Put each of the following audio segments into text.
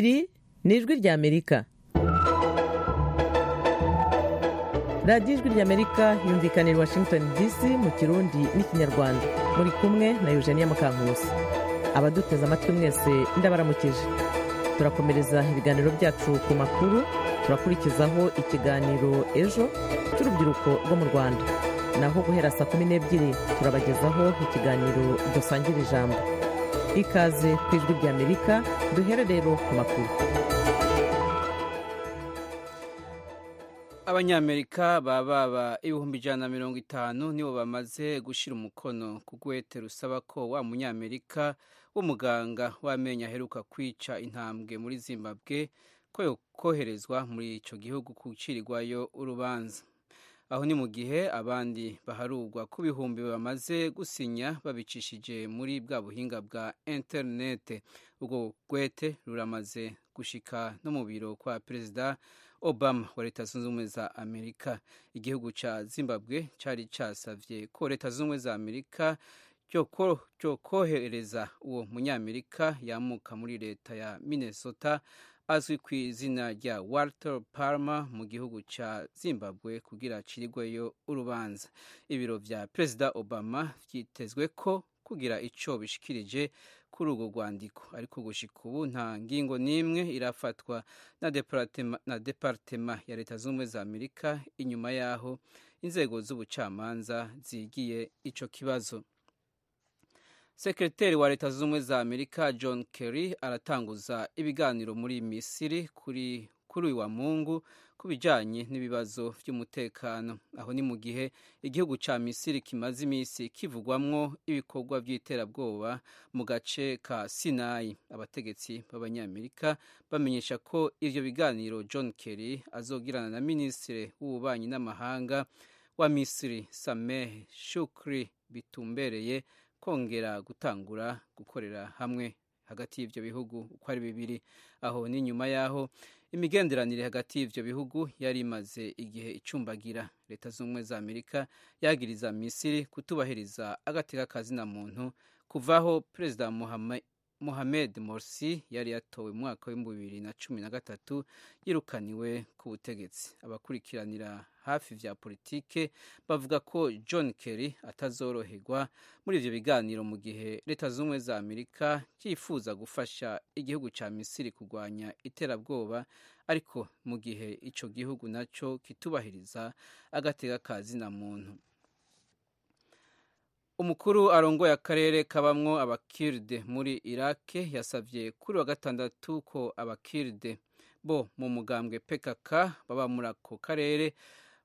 ni ijwi ry'amerika radiyo ijwi ry'amerika yumvikana i washington dc mu kirundi n'ikinyarwanda muri kumwe na eugenia mukankusi abaduteze amatwi mwese ndabaramukije turakomereza ibiganiro byacu ku makuru turakurikizaho ikiganiro ejo cy'urubyiruko rwo mu rwanda naho guhera saa kumi n'ebyiri turabagezaho ikiganiro dusangira ijambo ikaze ku ijwi ry'amerika duhere rero ku makuru abanyamerika baba ba ibihumbi ijana na mirongo itanu nibo bamaze gushyira umukono ku guhete rusaba ko wa munyamerika w'umuganga w'amenyo aheruka kwica intambwe muri zimbabwe ko koherezwa muri icyo gihugu gucirirwayo urubanza aho ni mu gihe abandi baharugwa ku bihumbi bamaze gusinya babicishije muri bwa buhinga bwa interinete ubwo gwete ruramaze gushika no mu biro kwa perezida obama wa leta zunze ubumwe za amerika igihugu cya zimbabwe cyari cyasavye ko leta zunze ubumwe za amerika cyo kohereza uwo munyamerika yamuka muri leta ya minnesota azwi ku izina rya walter palmer mu gihugu cya zimbabwe kugira acirigweyo urubanza ibiro bya perezida obama byitezwe ko kugira icyo bishikirije kuri urwo rwandiko ariko gushika ubu nta ngingo n'imwe irafatwa na deparitema ya leta zunze ubumwe za amerika inyuma y'aho inzego z'ubucamanza zigiye icyo kibazo sekreteri wa leta zunze ubumwe za amerika john kerry aratanguza ibiganiro muri misiri kuri kuri wa mungu ku bijyanye n'ibibazo by'umutekano aho ni mu gihe igihugu cya misiri kimaze iminsi kivugwamwo ibikorwa by'iterabwoba mu gace ka sinayi abategetsi b'abanyamerika bamenyesha ko ibyo biganiro john kerry azogirana na minisitiri w'ububanyi n'amahanga wa misiri sameh shukri bitumbereye kongera gutangura gukorera hamwe hagati y'ibyo bihugu uko ari bibiri aho ni nyuma y'aho imigenderanire hagati y'ibyo bihugu yari imaze igihe icumbagira leta zunze ubumwe za amerika yagiriza misiri kutubahiriza agateka kazina muntu kuvaho perezida mohamed morsi yari yatowe mu mwaka w'ibihumbi bibiri na cumi na gatatu yirukaniwe ku butegetsi abakurikiranira hafi vya politike bavuga ko john kerry atazoroherwa muri ivyo biganiro mu gihe leta zunze ubumwe za amerika yifuza gufasha igihugu ca misiri kurwanya iterabwoba ariko mu gihe ico gihugu naco kitubahiriza agateka kazina muntu umukuru arongoye akarere kabamwo abakirde muri irake yasabye kuri wa gatandatu ko abakirde bo mu mugambwe pkk baba muri ako karere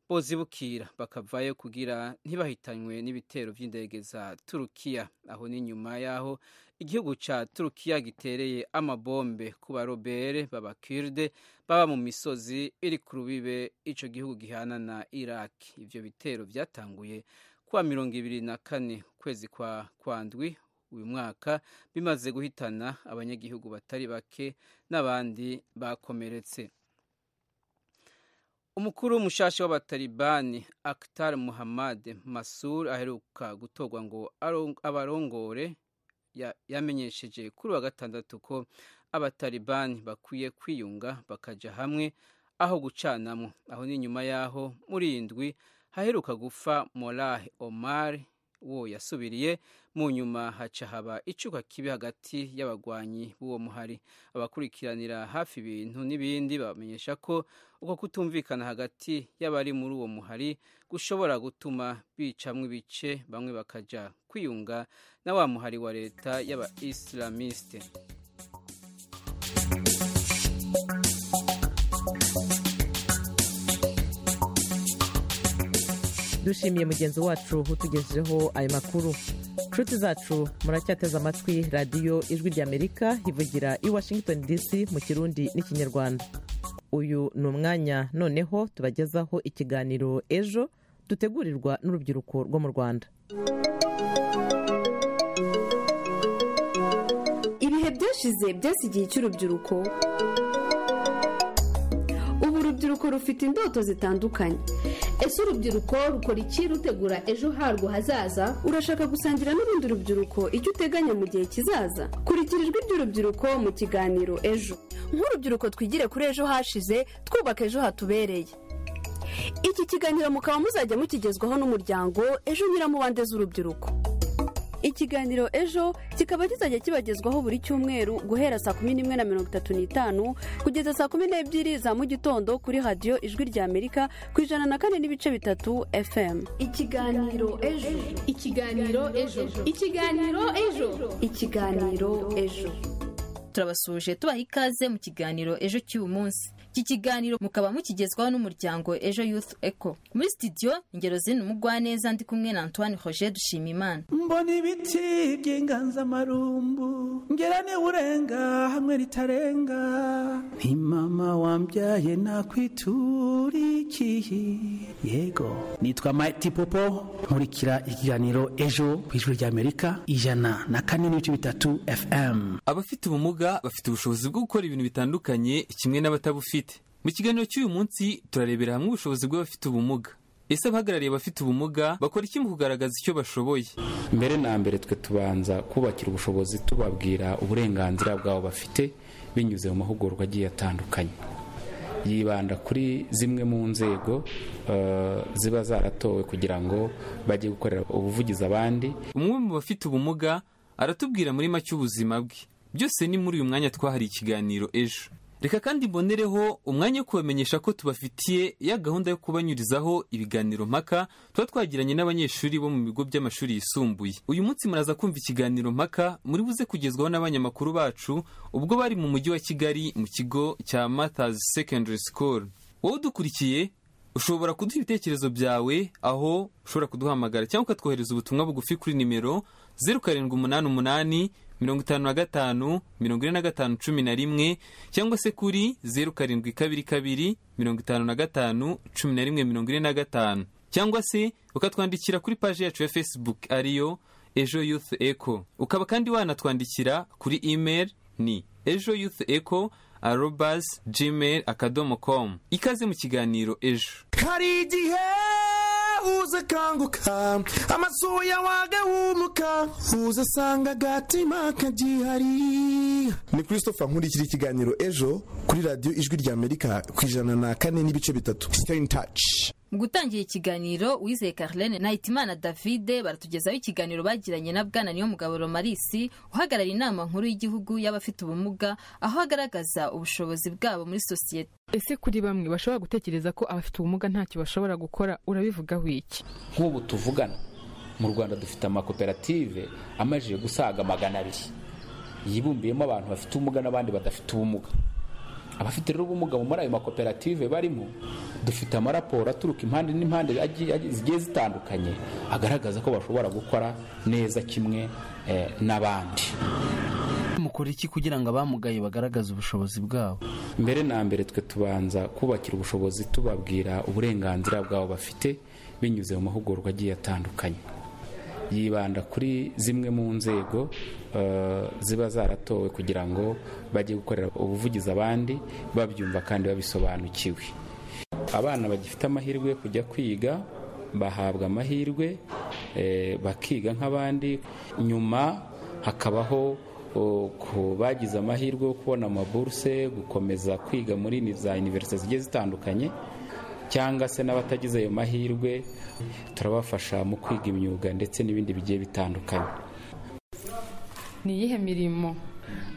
bozibukira bakavayo kugira ntibahitanywe n'ibitero by'indege za turukiya aho ni nyuma y'aho igihugu cya turukiya gitereye amabombe ku barobere b'abakirde baba mu misozi iri ku rubibe icyo gihugu gihana na iraki ibyo bitero byatanguye kuwa mirongo ibiri na kane ukwezi kwa kwandwi uyu mwaka bimaze guhitana abanyagihugu batari bake n'abandi bakomeretse umukuru w'umushasha w'abatalibani akitar muhammad masur aheruka gutorwa ngo abarongore yamenyesheje kuri wa gatandatu ko abatalibani bakwiye kwiyunga bakajya hamwe aho gucanamo aho ni nyuma y'aho muri indwi haheruka gufa morah omar wo yasubiriye mu nyuma haca haba icuka kibi hagati y'abagwanyi b'uwo muhari abakurikiranira hafi ibintu n'ibindi bamenyesha ko uko kutumvikana hagati y'abari muri uwo muhari gushobora gutuma bicamwo ibice bamwe bakaja kwiyunga na wa muhari wa leta y'aba isilamiste dushimiye mugenzi wacu utugejejeho ayo makuru nshuti zacu muracyateze amatwi radiyo ijwi ry'amerika ivugira i washington dc mu kirundi n'ikinyarwanda uyu ni umwanya noneho tubagezaho ikiganiro ejo dutegurirwa n'urubyiruko rwo mu rwanda ibihe byashize byasi igihe cy'urubyiruko ubu urubyiruko rufite indoto zitandukanye ese urubyiruko rukora iki rutegura ejo harwo hazaza urashaka gusangira n'urundi rubyiruko icyo uteganya mu gihe kizaza kurikira ijwi ry'urubyiruko mu kiganiro ejo nk'urubyiruko twigire kuri ejo hashize twubaka ejo hatubereye iki kiganiro mukaba muzajya mukigezwaho n'umuryango ejo nyiramubande z'urubyiruko ikiganiro ejo kikaba kizajya kibagezwaho buri cyumweru guhera saa kumi n'imwe na mirongo itatu n'itanu kugeza saa kumi n'ebyiri za mu gitondo kuri radiyo ijwi rya amerika ku ijana na kane n'ibice bitatu fm ikiganiro ejo ikiganiro ejo ikiganiro ejo ikiganiro ejo turabasuje tubaha ikaze mu kiganiro ejo cy'uyu munsi iki kiganiro mukaba mukigezwaho n'umuryango ejo youth eco muri sitidiyo ingero zino umugwaneza ndi kumwe na antoine roger dushimimana mbona ibiti by'inganzamarumbu ngera niba urenga hamwe ritarenga ni mama wambyaye nakwiturikiye yego nitwa mayiti popo nkurikira ikiganiro ejo ku ijwi ry'amerika ijana na kane n'ibice bitatu fm abafite ubumuga bafite ubushobozi bwo gukora ibintu bitandukanye kimwe n'abatabufite mu kiganiro cy'uyu munsi turarebera hamwe ubushobozi bw'abafite ubumuga ese abahagarariye abafite ubumuga bakora iki mu kugaragaza icyo bashoboye mbere na mbere twe tubanza kubakira ubushobozi tubabwira uburenganzira bwabo bafite binyuze mu mahugurwa agiye atandukanye yibanda kuri zimwe mu nzego eh, ziba zaratowe kugira ngo bajye gukorera ubuvugizi abandi umwe mu bafite ubumuga aratubwira muri make ubuzima bwe byose ni muri uyu mwanya twahariye ikiganiro ejo reka kandi mbonereho umwanya wo kubamenyesha ko tubafitiye ya gahunda yo kubanyurizaho ibiganiro mpaka tuba twagiranye n'abanyeshuri bo mu bigo by'amashuri yisumbuye uyu munsi muraza kumva ikiganiro mpaka muri buze kugezwaho n'abanyamakuru bacu ubwo bari mu mujyi wa kigali mu kigo cya Mathers Secondary School wowe udukurikiye ushobora kuduha ibitekerezo byawe aho ushobora kuduhamagara cyangwa ukatwohereza ubutumwa bugufi kuri nimero zeru karindwi umunani umunani mirongo itanu na gatanu mirongo ine na gatanu cumi na rimwe cyangwa se kuri zeru karindwi kabiri kabiri mirongo itanu na gatanu cumi na rimwe mirongo ine na gatanu cyangwa se ukatwandikira kuri paji yacu ya facebook ariyo ejo youth eco ukaba kandi wanatwandikira kuri email ni ejo youth eco arobas gmail akadomo com ikaze mu kiganiro ejo hari igihe uza akanguka amaso yawe agahumuka uza asanga agatima kagihari ni christopher nkurikira ikiganiro ejo kuri radiyo ijwi rya amerika ku ijana na kane n'ibice bitatu stay in touch mu gutangira ikiganiro wizeye carlene na hitimana davide baratugezaho ikiganiro bagiranye na bwana niyo mugabo romarisi uhagarariye inama nkuru y'igihugu y'abafite ubumuga aho agaragaza ubushobozi bwabo muri sosiyete ese kuri bamwe bashobora gutekereza ko abafite ubumuga ntacyo bashobora gukora urabivugaho iki nk'ubu tuvugana mu rwanda dufite amakoperative amajije gusaga magana abiri yibumbiyemo abantu bafite ubumuga n'abandi badafite ubumuga abafite rero ubumuga muri ayo makoperative barimo dufite amaraporo aturuka impande n'impande agiye- agiye- zigiye zitandukanye agaragaza ko bashobora gukora neza kimwe eh, n'abandi mukora iki kugira ngo abamugaye bagaragaze ubushobozi bwabo mbere na mbere twe tubanza kubakira ubushobozi tubabwira uburenganzira bwabo bafite binyuze mu mahugurwa agiye atandukanye yibanda kuri zimwe mu nzego eh, ziba zaratowe kugira ngo bajye gukorera ubuvugizi abandi babyumva kandi babisobanukiwe abana bagifite amahirwe yo kujya kwiga bahabwa amahirwe eh, bakiga nk'abandi nyuma hakabaho o, ku bagize amahirwe yo kubona amaburuse gukomeza kwiga muri ni- za univerisite zigiye zitandukanye cyangwa se n'abatagize ayo mahirwe turabafasha mu kwiga imyuga ndetse n'ibindi bigiye bitandukanye ni iyihe mirimo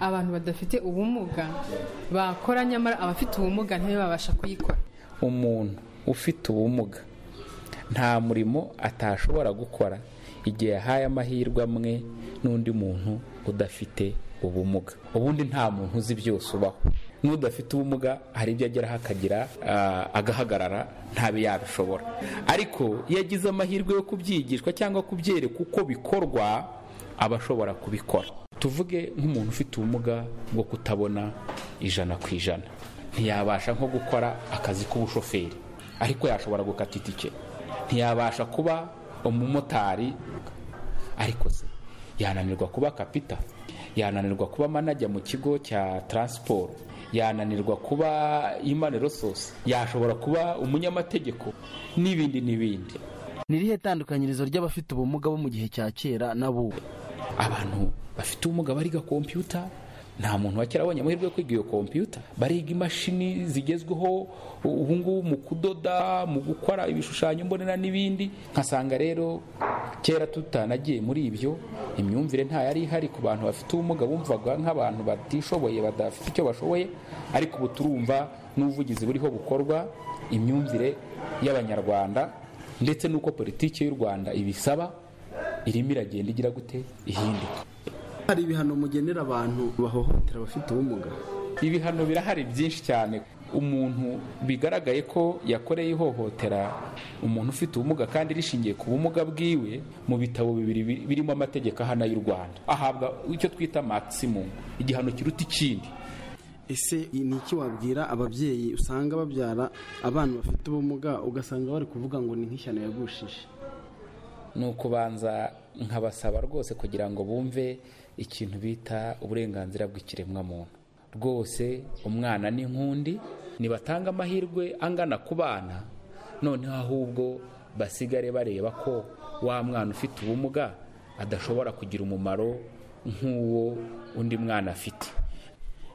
abantu badafite ubumuga bakora nyamara abafite ubumuga ntibe babasha kuyikora umuntu ufite ubumuga nta murimo atashobora gukora igihe yahaye amahirwe amwe n'undi muntu udafite ubumuga ubundi nta muntu uzi byose ubaho n'udafite ubumuga hari ibyo ageraho akagira ah, agahagarara ntabe yabishobora ariko iyo agize amahirwe yo kubyigishwa cyangwa kubyerekwa uko bikorwa aba ashobora kubikora tuvuge nk'umuntu ufite ubumuga bwo kutabona ijana ku ijana ntiyabasha nko gukora akazi k'ubushoferi ariko yashobora gukata itike ntiyabasha kuba umumotari ariko se yananirwa kuba kapita yananirwa kuba manajya mu kigo cya taransiporo yananirwa kuba imana resource yashobora kuba umunyamategeko n'ibindi n'ibindi ni irihe tandukanyirizo ry'abafite ubumuga bo mu gihe cya kera n'abubu abantu bafite ubumuga bariga kompiyuta nta muntu wa kera abonye amahirwe yo kwiga iyo kompiyuta bariga imashini zigezweho ubu ngubu mu kudoda mu gukora ibishushanyo mbonera n'ibindi nkasanga rero kera tutanagiye muri ibyo imyumvire nta yari ihari ku bantu bafite ubumuga bumvaga nk'abantu batishoboye badafite icyo bashoboye ariko ubu turumva n'ubuvugizi buriho bukorwa imyumvire y'abanyarwanda ndetse n'uko politiki y'u rwanda ibisaba irimo iragenda igira gute ihinduka hari ibihano mugenera abantu bahohotera abafite ubumuga ibihano birahari byinshi cyane umuntu bigaragaye ko yakoreye ihohotera umuntu ufite ubumuga kandi rishingiye ku bumuga bwiwe mu bitabo bibiri birimo amategeko ahana y'u rwanda ahabwa icyo twita maximum igihano kiruta ikindi ese ni iki wabwira ababyeyi usanga babyara abana bafite ubumuga ugasanga bari kuvuga ngo ni nk'ishyano yagushije ni ukubanza nkabasaba rwose kugira ngo bumve ikintu bita uburenganzira bw'ikiremwamuntu rwose umwana ni nk'undi nibatanga amahirwe angana ku bana noneho ahubwo basigare bareba ko wa mwana ufite ubumuga adashobora kugira umumaro nk'uwo undi mwana afite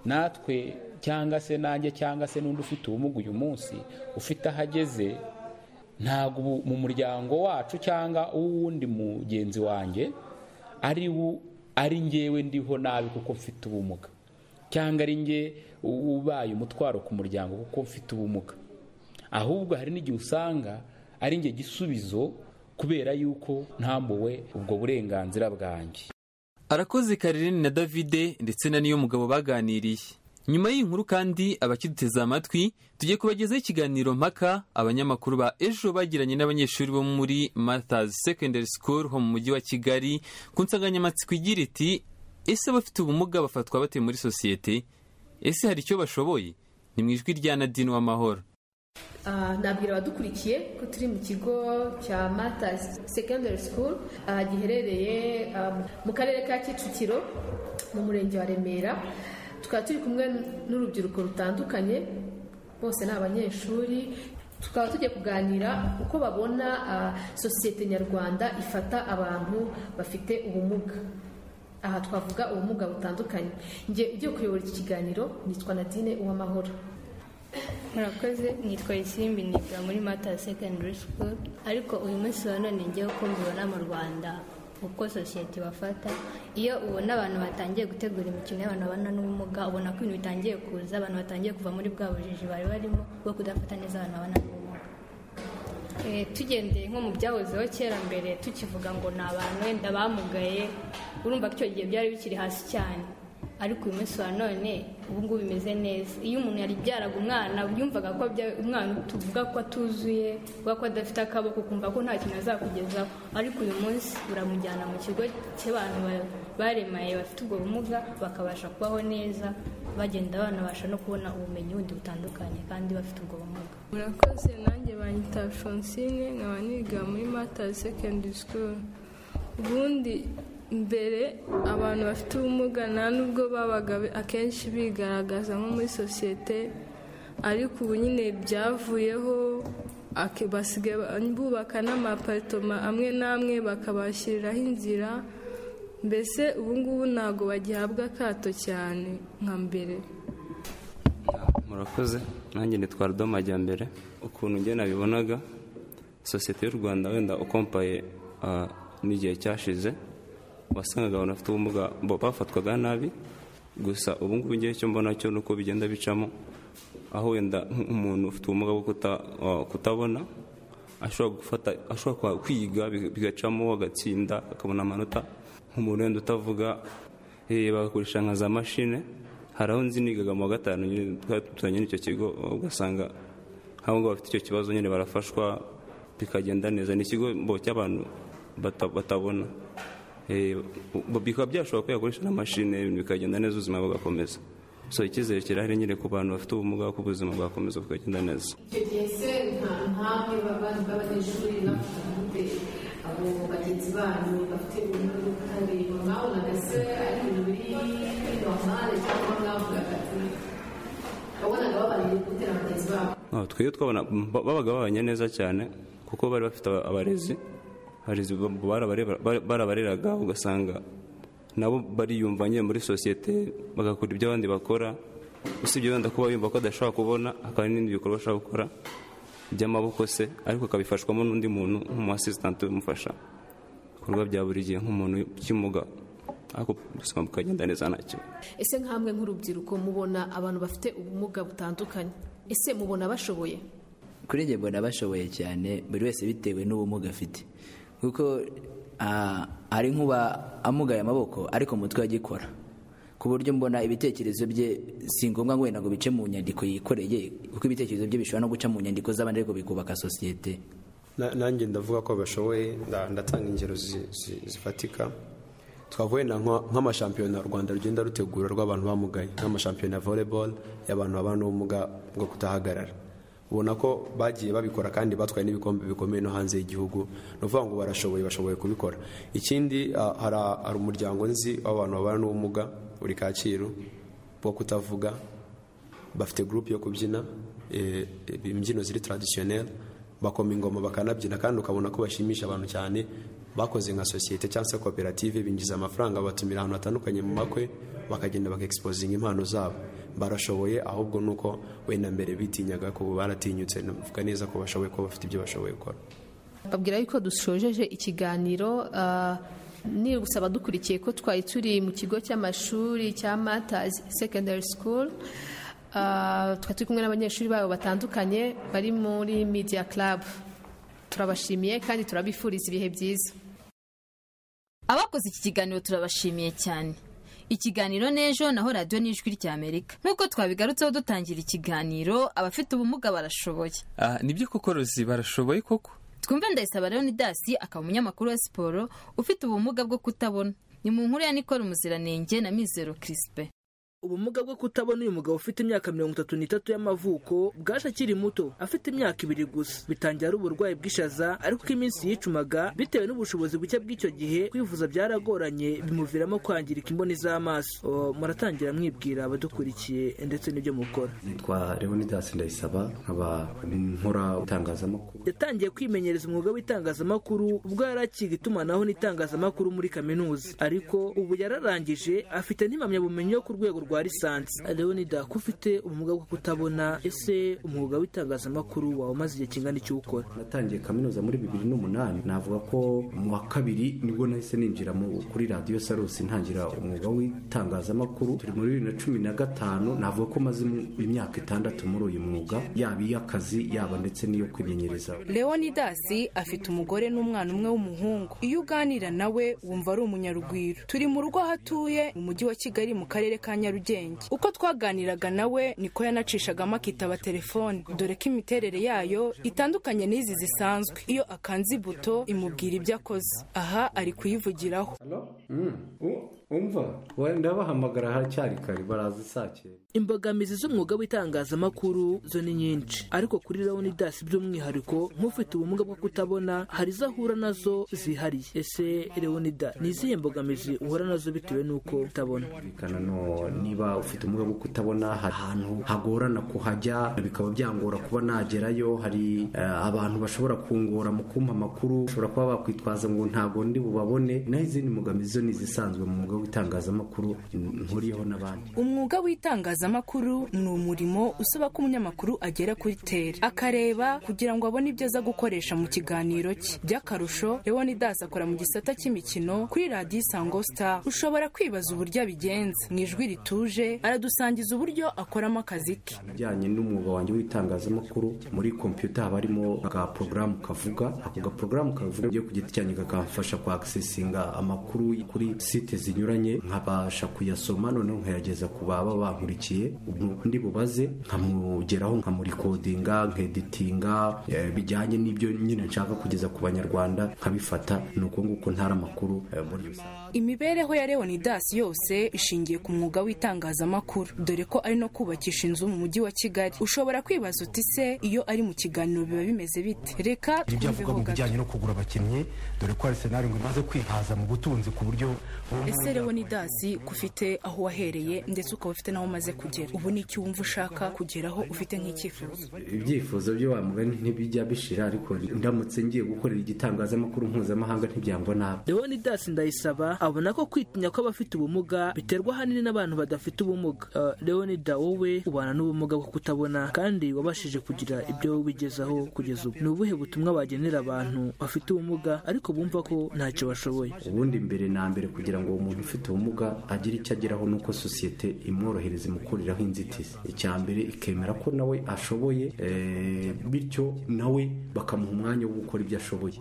natwe cyangwa se nanjye cyangwa se n'undi ufite ubumuga uyu munsi ufite aho ageze ntabwo mu muryango wacu cyangwa uwundi mugenzi wanjye ari ari ngewe ndiho nabi kuko mfite ubumuga cyangwa ari nge ubaye umutwaro ku muryango kuko mfite ubumuga ahubwo hari n'igihe usanga ari nge gisubizo kubera yuko ntambuwe ubwo burenganzira bwanjye arakoze karirene na davide ndetse na niyo mugabo baganiriye nyuma y'iyi nkuru kandi abakiduteze amatwi tugiye kubagezaho ikiganiro mpaka abanyamakuru ba ejo bagiranye n'abanyeshuri bo muri Martha's Secondary School ho mu mujyi wa kigali ku nsanganyamatsiko igira iti ese abafite ubumuga bafatwa bate muri sosiyete ese hari icyo bashoboye ni mu ijwi rya nadine w'amahoro nabwira abadukurikiye ko turi mu kigo cya mata secondary school giherereye mu karere ka kicukiro mu murenge wa remera tukaba turi kumwe n'urubyiruko rutandukanye bose ni abanyeshuri tukaba tugiye kuganira uko babona sosiyete nyarwanda ifata abantu bafite ubumuga aha twavuga ubumuga butandukanye njye ugiye kuyobora iki kiganiro nitwa nadine uwamahoro murakoze nitwa isimbi niga muri mata secondary school ariko uyu munsi wa none ngewe uko mbibona mu rwanda uko sosiyete bafata iyo ubona abantu batangiye gutegura imikino y'abantu babana n'ubumuga ubona ko ibintu bitangiye kuza abantu batangiye kuva muri bwa bujiji bari barimo bwo kudafata neza abantu babana n'ubumuga tugendeye nko mu byahozeho kera mbere tukivuga ngo ni abantu wenda bamugaye urumva ko icyo gihe byari bikiri hasi cyane ariko uyu munsi wa none ubu ngubu bimeze neza iyo umuntu yari byaraga umwana yumvaga ko umwana tuvuga ko atuzuye uvuga ko adafite akaboko ukumva ko nta kintu azakugezaho ariko uyu munsi uramujyana mu kigo cy'abantu baremaye bafite ubwo bumuga bakabasha kubaho neza bagenda banabasha no kubona ubumenyi bundi butandukanye kandi bafite ubwo bumuga murakoze nanjye banyita fonsine nkaba niga muri matazi sekendari sikuru ubundi mbere abantu bafite ubumuga nta n'ubwo babaga akenshi bigaragaza nko muri sosiyete ariko ubu nyine byavuyeho basigaye bubaka n'amaparitoma amwe n'amwe bakabashyiriraho inzira mbese ubu ngubu ntabwo bagihabwa akato cyane nka mbere murakoze nanjye nitwara udomajyambere ukuntu njye nabibonaga sosiyete y'u rwanda wenda ukompaye n'igihe cyashize wasangaga abantu bafite ubumuga bafatwaga nabi gusa ubu ngubu ngiye icyo mbona cyo ni uko bigenda bicamo aho wenda nk'umuntu ufite ubumuga bwo kutabona ashobora gufata ashobora kwiga bigacamo agatsinda akabona amanota nk'umuntu wenda utavuga bagakoresha nka za mashine hari aho nzi nigaga mu wa gatanu twari duturanye n'icyo kigo ugasanga nk'abo ngabo bafite icyo kibazo nyine barafashwa bikagenda neza ni ikigo cy'abantu batabona bikaba byashobora ko yakoresha n'amashini ibintu bikagenda neza ubuzima bugakomeza so icyizere kirahari nyine ku bantu bafite ubumuga ko ubuzima bwakomeza bukagenda neza icyo gihe se nta ntamwe b'abanyeshuri bafite ubute abo bagenzi banyu bafite ubumuga bwo kutareba mwabonaga se ari ibintu biri muri normale cyangwa mwavugaga ati wabonaga babanye ubute na bagenzi babo twebwe twabona babaga babanye neza cyane kuko bari bafite abarezi barezi barabareraga ugasanga nabo bariyumva nyine muri sosiyete bagakora ibyo abandi bakora usibye wenda kuba yumva ko adashobora kubona hakaba n'ibindi bikorwa ashobora gukora by'amaboko se ariko akabifashwamo n'undi muntu nk'umu asisitanti umufasha ibikorwa bya buri gihe nk'umuntu cy'umuga ariko ubuzima bukagenda neza ntacyo ese nk'amwe nk'urubyiruko mubona abantu bafite ubumuga butandukanye ese mubona bashoboye kuri njye mbona bashoboye cyane buri wese bitewe n'ubumuga afite kuko hari nk'uba amugaye amaboko ariko umutwe agikora ku buryo mbona ibitekerezo bye si ngombwa ngo wenda ngo bice mu nyandiko yikoreye kuko ibitekerezo bye bishobora no guca mu nyandiko z'abandi ariko bikubaka sosiyete nanjye ndavuga ko bashoboye ndatanga ingero zifatika twavuye nk'amashampiyona u rwanda rugenda rutegura rw'abantu bamugaye nk'amashampiyona ya volleyball y'abantu babana n'ubumuga bwo kutahagarara ubona ko bagiye babikora kandi batwaye n'ibikombe bikomeye no hanze y'igihugu ni ukuvuga ngo barashoboye bashoboye kubikora ikindi hari umuryango nzi w'abantu babana n'ubumuga buri kacyiru bwo kutavuga bafite gurupe yo kubyina imbyino ziri taradisiyoneri bakoma ingoma bakanabyina kandi ukabona ko bashimisha abantu cyane bakoze nka sosiyete cyangwa se koperative binjiza amafaranga batumira ahantu hatandukanye mu makwe bakagenda bakaegisipozinga impano zabo barashoboye ahubwo ni uko wenda mbere bitinyaga ko baratinyutse bavuga neza ko bashoboye kuba bafite ibyo bashoboye gukora babwira yuko dushojeje ikiganiro ni gusaba dukurikiye ko twari turi mu kigo cy'amashuri cya matazi secondary school tukaba turi kumwe n'abanyeshuri babo batandukanye bari muri media club turabashimiye kandi turabifuriza ibihe byiza abakoze iki kiganiro turabashimiye cyane ikiganiro n'ejo naho radiyo n'ijwi ry'amerika nk'uko twabigarutseho dutangira ikiganiro abafite ubumuga barashoboye nibyo koko rozi barashoboye koko twumve ndayisaba leonidasi akaba umunyamakuru wa siporo ufite ubumuga bwo kutabona ni mu nkuru ya nikora umuziranenge na mizero kirisipe ubumuga bwo kutabona uyu mugabo ufite imyaka mirongo itatu n'itatu y'amavuko bwaje akiri muto afite imyaka ibiri gusa bitangira ari uburwayi bw'ishaza ariko ko iminsi yicumaga bitewe n'ubushobozi buke bw'icyo gihe kwivuza byaragoranye bimuviramo kwangirika imboni z'amaso muratangira mwibwira abadukurikiye ndetse n'ibyo mukora nitwa leonidas ndayisaba nkaba nkora itangazamakuru yatangiye kwimenyereza umwuga w'itangazamakuru ubwo yari akiga itumanaho n'itangazamakuru muri kaminuza ariko ubu yararangije afite n'impamyabumenyi yo ku rwego rwa lisansi leonida ko ufite umwuga wo kutabona ese umwuga w'itangazamakuru wawe umaze igihe kingana icyo ukora natangiye kaminuza muri bibiri n'umunani navuga ko mu wa kabiri nibwo nahise ninjira kuri radiyo sarusi ntangira umwuga w'itangazamakuru turi muri bibiri na cumi na gatanu navuga ko maze imyaka itandatu muri uyu mwuga yaba iy'akazi yaba ndetse n'iyo kwimenyereza leonidasi afite umugore n'umwana umwe w'umuhungu iyo uganira nawe wumva ari umunyarugwiro turi mu rugo aho atuye mu mujyi wa kigali mu karere ka nyarugenge uko twaganiraga nawe niko yanacishagamo akitaba telefone dore ko imiterere yayo itandukanye n'izi zisanzwe iyo akanze ibuto imubwira ibyo akoze aha ari kuyivugiraho umva wenda bahamagara haracyari kare baraza saa cyenda imbogamizi z'umwuga w'itangazamakuru zo ni nyinshi ariko kuri leonidas by'umwihariko nk'ufite ubumuga bwo kutabona hari izo ahura nazo zihariye ese leonida ni izihe mbogamizi uhura nazo bitewe n'uko utabona niba ufite ubumuga bwo kutabona hari ahantu hagorana kuhajya bikaba byangora kuba nagerayo hari abantu bashobora kungora mu kumpa amakuru bashobora kuba bakwitwaza ngo ntabwo ndi bubabone naho izindi mbogamizi zo ni izisanzwe mu mwuga w'itangazamakuru nkuriyeho n'abandi umwuga w'itangazamakuru ni umurimo usaba ko umunyamakuru agera kuri tere akareba kugira ngo abone ibyo aza gukoresha mu kiganiro cye by'akarusho leonidas akora mu gisata cy'imikino kuri radiyo isango star ushobora kwibaza uburyo abigenza mu ijwi rituje aradusangiza uburyo akoramo akazi ke bijyanye n'umwuga wanjye w'itangazamakuru muri kompiyuta haba harimo aga porogaramu kavuga ako gaporogaramu kavuga ku giti cyanjye kakamfasha kwakisesinga amakuru kuri site zinyuranye nkabasha kuyasoma noneho nkayageza ku baba bankurikiye undi bubaze nkamugeraho nkamurikodinga nkeditinga bijyanye n'ibyo nyine nshaka kugeza ku banyarwanda nkabifata ni uko nguko ntara amakuru imibereho ya leonidas yose ishingiye ku mwuga w'itangazamakuru itangazamakuru dore ko ari no kubakisha inzu mu mujyi wa kigali ushobora kwibaza uti se iyo ari mu kiganiro biba bimeze bite reka hari ibyo avuga twumveho mu gato bijyanye no kugura abakinnyi dore ko arsenal ngo imaze kwihaza mu butunzi ku buryo ese leonidas ko ufite aho wahereye ndetse ukaba ufite n'aho umaze kugera ubu ni icyo wumva ushaka kugeraho ufite nk'icyifuzo ibyifuzo byo wa mugani ntibijya bishira ariko ndamutse ngiye gukorera igitangazamakuru mpuzamahanga ntibyango nabi leonidas ndayisaba abona ko kwitinya kw'abafite ubumuga biterwa ahanini n'abantu badafite ubumuga Eh, leonida wowe ubana n'ubumuga bwo kutabona kandi wabashije kugira ibyo wowe ubigezaho kugeza ubu ni ubuhe butumwa bagenera abantu bafite ubumuga ariko bumva ko ntacyo bashoboye ubundi mbere na mbere kugira ngo uwo muntu ufite ubumuga agire icyo ageraho ni uko sosiyete imworohereze mu kuriraho inzitizi icya mbere ikemera ko nawe ashoboye eh, bityo nawe bakamuha umwanya wo gukora ibyo ashoboye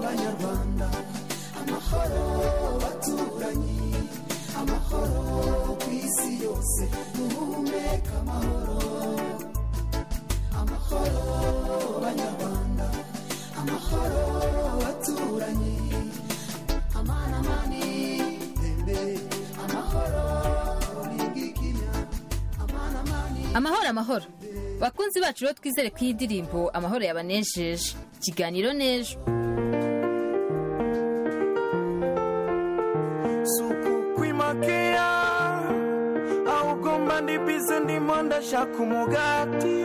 banyarwanda amahoro baturanyi amahoro ku isi yose duhumeka amahoro amahoro banyarwanda amahoro baturanyi amana mani tembe amahoro ningikinya amana mani amahoro amahoro bakunzi bacu rero twizere ko iyi ndirimbo amahoro yabanejeje ikiganiro n'ejo kwimakira ahubwo mba ndi bize ndimo ndashaka umugati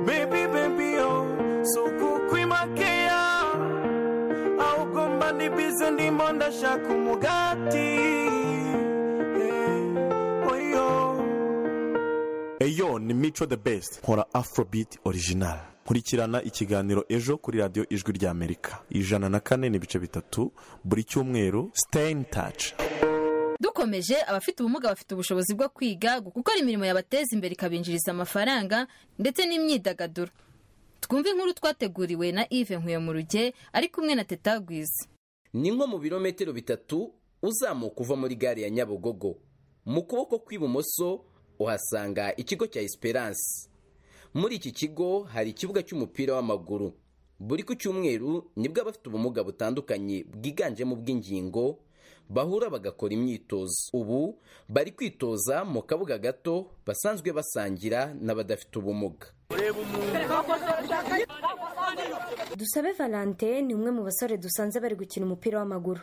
bebi bebi yo suku kwimakira ahubwo mba ndi bize ndimo ndashaka umugati Eh, oyo eyo ni mico the best nkora afrobeat original nkurikirana ikiganiro ejo kuri radiyo ijwi ry'amerika ijana na kane n'ibice bitatu buri cyumweru stay in touch dukomeje abafite ubumuga bafite ubushobozi bwo kwiga gukora imirimo yabateza imbere ikabinjiriza amafaranga ndetse n'imyidagaduro twumve inkuru twateguriwe na Yves Nkuye mu ruge ari kumwe na Teta Gwiza ni nko mu birometero bitatu uzamuka uva muri gare ya nyabugogo mu kuboko kw'ibumoso uhasanga ikigo cya esperance muri iki kigo hari ikibuga cy'umupira w'amaguru buri ku cyumweru nibwo abafite ubumuga butandukanye bwiganjemo ubw'ingingo bahura bagakora imyitozo ubu bari kwitoza mu kabuga gato basanzwe basangira n'abadafite ubumuga dusabe valentine ni umwe mu basore dusanze bari gukina umupira w'amaguru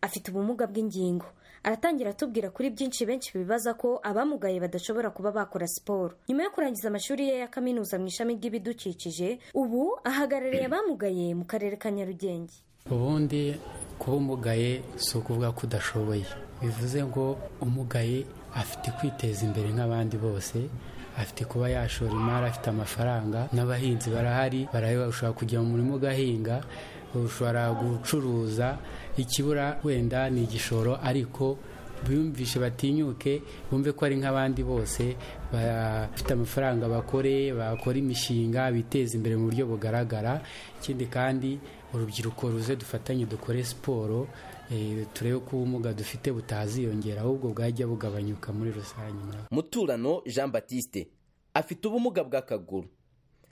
afite ubumuga bw'ingingo aratangira atubwira kuri byinshi benshi bibaza ko abamugaye badashobora kuba bakora siporo nyuma yo kurangiza amashuri ye ya kaminuza mu ishami ry'ibidukikije ubu ahagarariye abamugaye mu karere ka nyarugenge ubundi kuba umugaye si ukuvuga ko udashoboye bivuze ngo umugaye afite kwiteza imbere nk'abandi bose afite kuba yashora imari afite amafaranga n'abahinzi barahari baraheba ushobora kujya mu murima ugahinga ushobora gucuruza ikibura wenda ni igishoro ariko biyumvishe batinyuke bumve ko ari nk'abandi bose bafite amafaranga bakore bakora imishinga biteza imbere mu buryo bugaragara ikindi kandi urubyiruko ruze dufatanye dukore siporo eh, turebe ko ubumuga dufite butaziyongera ahubwo bwajya bugabanyuka muri rusange murakoze. muturano jean batiste afite ubumuga bw'akaguru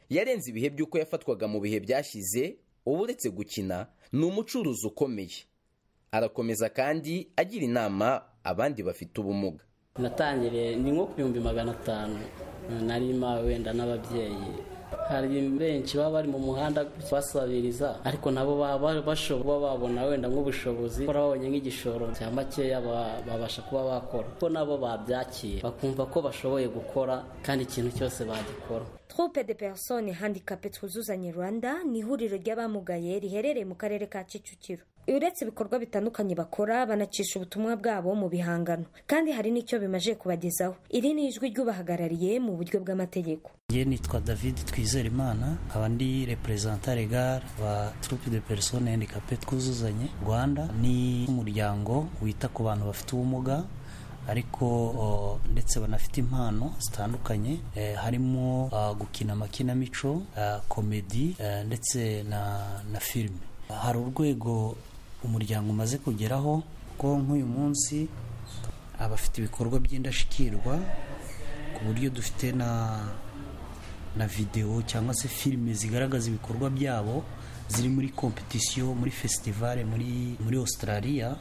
yarenze ibihe by'uko yafatwaga mu bihe byashize ubu uretse gukina ni umucuruzi ukomeye arakomeza kandi agira inama abandi bafite ubumuga natangiriye ni nko ku bihumbi magana atanu nari mpawe wenda n'ababyeyi hari benshi baba bari mu muhanda basabiriza ariko nabo baba bari bashobora kuba babona wenda nk'ubushobozi bakora babonye nk'igishoro cya makeya ba- babasha kuba bakora ko nabo babyakiye bakumva ko bashoboye gukora kandi ikintu cyose bagikora troupe de personnes handicapées twuzuzanye rwanda ni ihuriro ry'abamugaye riherereye mu karere ka kicukiro uretse ibikorwa bitandukanye bakora banacisha ubutumwa bwabo mu bihangano kandi hari n'icyo bimaze kubagezaho iri ni ijwi ry'ubahagarariye mu buryo bw'amategeko njye nitwa david twizerimana nkaba ndi reperezanta regare wa trupe de persone handicapé twuzuzanye rwanda ni umuryango wita ku bantu bafite ubumuga ariko o, ndetse banafite impano zitandukanye eh, harimo ah, gukina amakinamico ah, komedi eh, ndetse na, na filime hari urwego umuryango umaze kugeraho ko nk'uyu munsi abafite ibikorwa by'indashyikirwa ku buryo dufite na na videwo cyangwa se filime zigaragaza ibikorwa byabo ziri muri kompetisiyo muri fesitivale muri muri Australia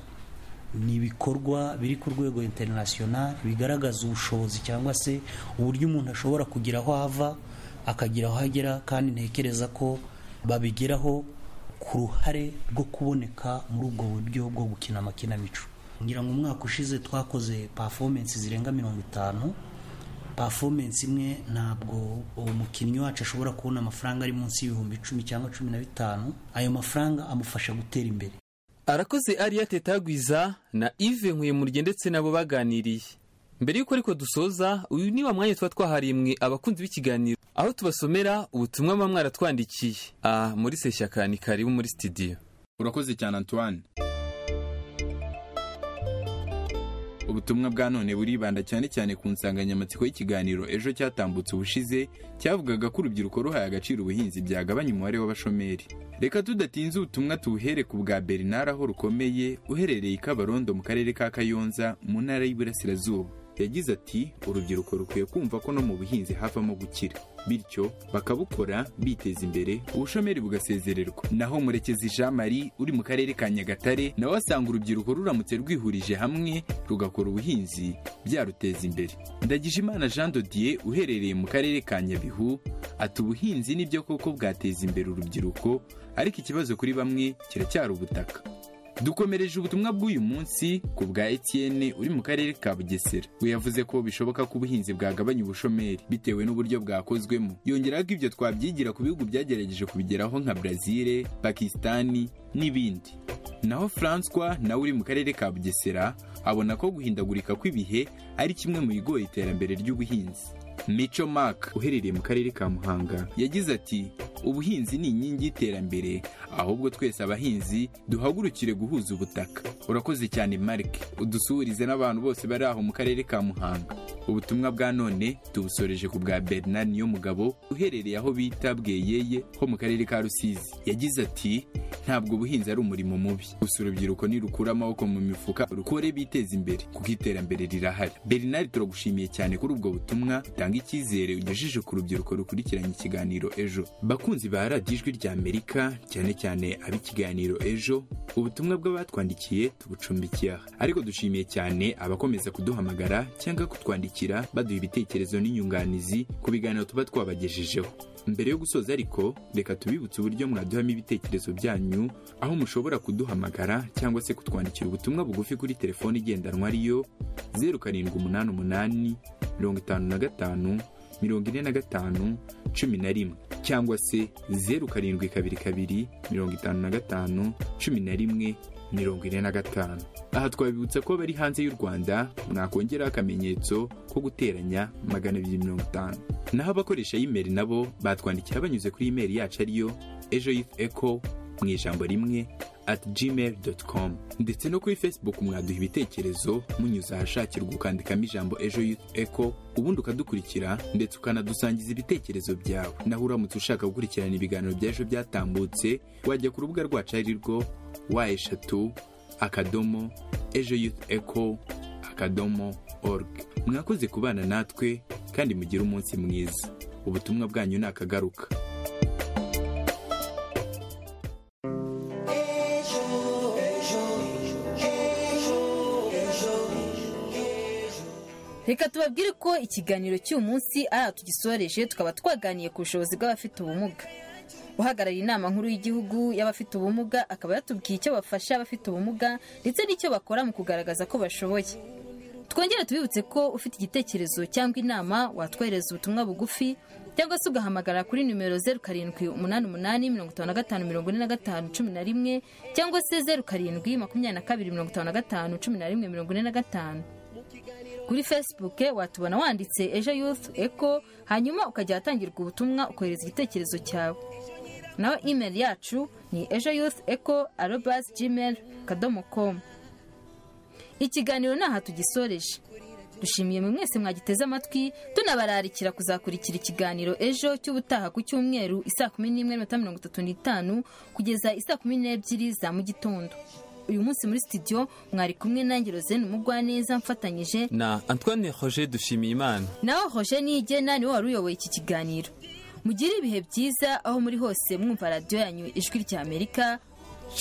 ni ibikorwa biri ku rwego international bigaragaza ubushobozi cyangwa se uburyo umuntu ashobora kugira aho ava akagira aho agera kandi ntekereza ko babigeraho ku ruhare rwo kuboneka muri ubwo buryo bwo gukina amakinamico ngira ngo umwaka ushize twakoze performance zirenga mirongo itanu performance imwe ntabwo umukinnyi wacu ashobora kubona amafaranga ari munsi y'ibihumbi icumi cyangwa cumi na bitanu ayo mafaranga amufasha gutera imbere arakoze ariya tetagwiza na ive nkuyemurye ndetse nabo baganiriye mbere y'uko ariko dusoza uyu ni wa mwanya tuba twaharimwe abakunzi b'ikiganiro aho tubasomera ubutumwa muba mwaratwandikiye aha muri seshyaka ni karibu muri sitidiyo urakoze cyane antoine ubutumwa bwa none buribanda cyane cyane ku nsanganyamatsiko y'ikiganiro ejo cyatambutse ubushize cyavugaga ko urubyiruko ruhaye agaciro ubuhinzi byagabanya umubare w'abashomeri reka tudatinze ubutumwa tuwuhere ku bwa bernard aho rukomeye uherereye i kabarondo mu karere ka kayonza mu ntara y'iburasirazuba yagize ati urubyiruko rukwiye kumva ko no mu buhinzi havamo gukira bityo bakabukora biteza imbere ubushomeri bugasezererwa naho murekezi jean marie uri mu karere ka nyagatare nawe asanga urubyiruko ruramutse rwihurije hamwe rugakora ubuhinzi byaruteza imbere ndagijimana jean dodier uherereye mu karere ka nyabihu ati ubuhinzi nibyo koko bwateza imbere urubyiruko ariko ikibazo kuri bamwe kiracyari ubutaka dukomereje ubutumwa bw'uyu munsi ku bwa etienne uri mu karere ka bugesera we yavuze ko bishoboka ko ubuhinzi bwagabanya ubushomeri bitewe n'uburyo bwakozwemo yongeraho ko ibyo twabyigira ku bihugu byagerageje kubigeraho nka brazil pakisitani n'ibindi naho francois nawe uri mu karere ka bugesera abona ko guhindagurika kw'ibihe ari kimwe mu bigoye iterambere ry'ubuhinzi mico mark uherereye mu karere ka muhanga yagize ati ubuhinzi ni inkingi y'iterambere ahubwo twese abahinzi duhagurukire guhuza ubutaka urakoze cyane mark udusuhurize n'abantu bose bari aho mu karere ka muhanga ubutumwa bwa none tubusoreje ku bwa bernard niyomugabo uherereye aho bita bweyeye ho mu karere ka rusizi yagize ati ntabwo ubuhinzi ari umurimo mubi gusa urubyiruko nirukura amaboko mu mifuka rukore biteza imbere kuko iterambere rirahari bernard turagushimiye cyane kuri ubwo butumwa utanga icyizere ugejeje ku rubyiruko rukurikiranye ikiganiro ejo bakunzi ba radiyo ijwi rya amerika cyane cyane ab'ikiganiro ejo ubutumwa bw'abatwandikiye tubucumbikiye aha ariko dushimiye cyane abakomeza kuduhamagara cyangwa kutwandikira baduha ibitekerezo n'inyunganizi ku biganiro tuba twabagejejeho mbere yo gusoza ariko reka tubibutse uburyo mwaduhamo ibitekerezo byanyu aho mushobora kuduhamagara cyangwa se kutwandikira ubutumwa bugufi kuri telefone igendanwa ariyo zeru karindwi umunani umunani mirongo itanu na gatanu mirongo ine na gatanu cumi na rimwe cyangwa se zeru karindwi kabiri kabiri mirongo itanu na gatanu cumi na rimwe mirongo ine na gatanu aha twabibutsa ko bari hanze y'u rwanda mwakongeraho akamenyetso ko guteranya magana abiri mirongo itanu naho abakoresha imeri nabo batwandikiye banyuze kuri imeri yacu ariyo ejo yifu eko mu ijambo rimwe ati gmail doti komu ndetse no kuri facebook mwaduha ibitekerezo munyuze ahashakirwa ukandikamo ijambo ejo youth echo ubundi ukadukurikira ndetse ukanadusangiza ibitekerezo byawe naho uramutse ushaka gukurikirana ibiganiro by'ejo byatambutse wajya ku rubuga rwacu ari rwo wa eshatu akadomo ejo youth echo akadomo org mwakoze kubana natwe kandi mugire umunsi mwiza ubutumwa bwanyu ni akagaruka reka tubabwire ko ikiganiro cy'uyu munsi ari aha tugisoreje tukaba twaganiye ku bushobozi bw'abafite ubumuga uhagarariye inama nkuru y'igihugu y'abafite ubumuga akaba yatubwiye icyo bafasha abafite ubumuga ndetse n'icyo bakora mu kugaragaza ko bashoboye twongere tubibutse ko ufite igitekerezo cyangwa inama watwohereza ubutumwa bugufi cyangwa se ugahamagara kuri nimero zeru karindwi umunani umunani mirongo itanu na gatanu mirongo ine na gatanu cumi na rimwe cyangwa se zeru karindwi makumyabiri na kabiri mirongo itanu na gatanu cumi na rimwe mirongo ine na gatanu kuri facebook watubona wanditse ejo youth eco hanyuma ukajya ahatangirwa ubutumwa ukohereza igitekerezo cyawe naho email yacu ni ejo youth eco arobas gmail kadomo komu ikiganiro ni aha tugisoreje dushimiye mwe mwese mwagiteze amatwi tunabararikira kuzakurikira ikiganiro ejo cy'ubutaha ku cyumweru isaa kumi n'imwe n'iminota mirongo itatu n'itanu kugeza isaa kumi n'ebyiri za mu gitondo uyu munsi muri studio mwari kumwe nanjye Rosine Mugwaneza mfatanyije na antoine roger dushimiyimana nawe Roger Niyigena niwe wari uyoboye iki kiganiro mugire ibihe byiza aho muri hose mwumva radiyo yanyu ijwi rya amerika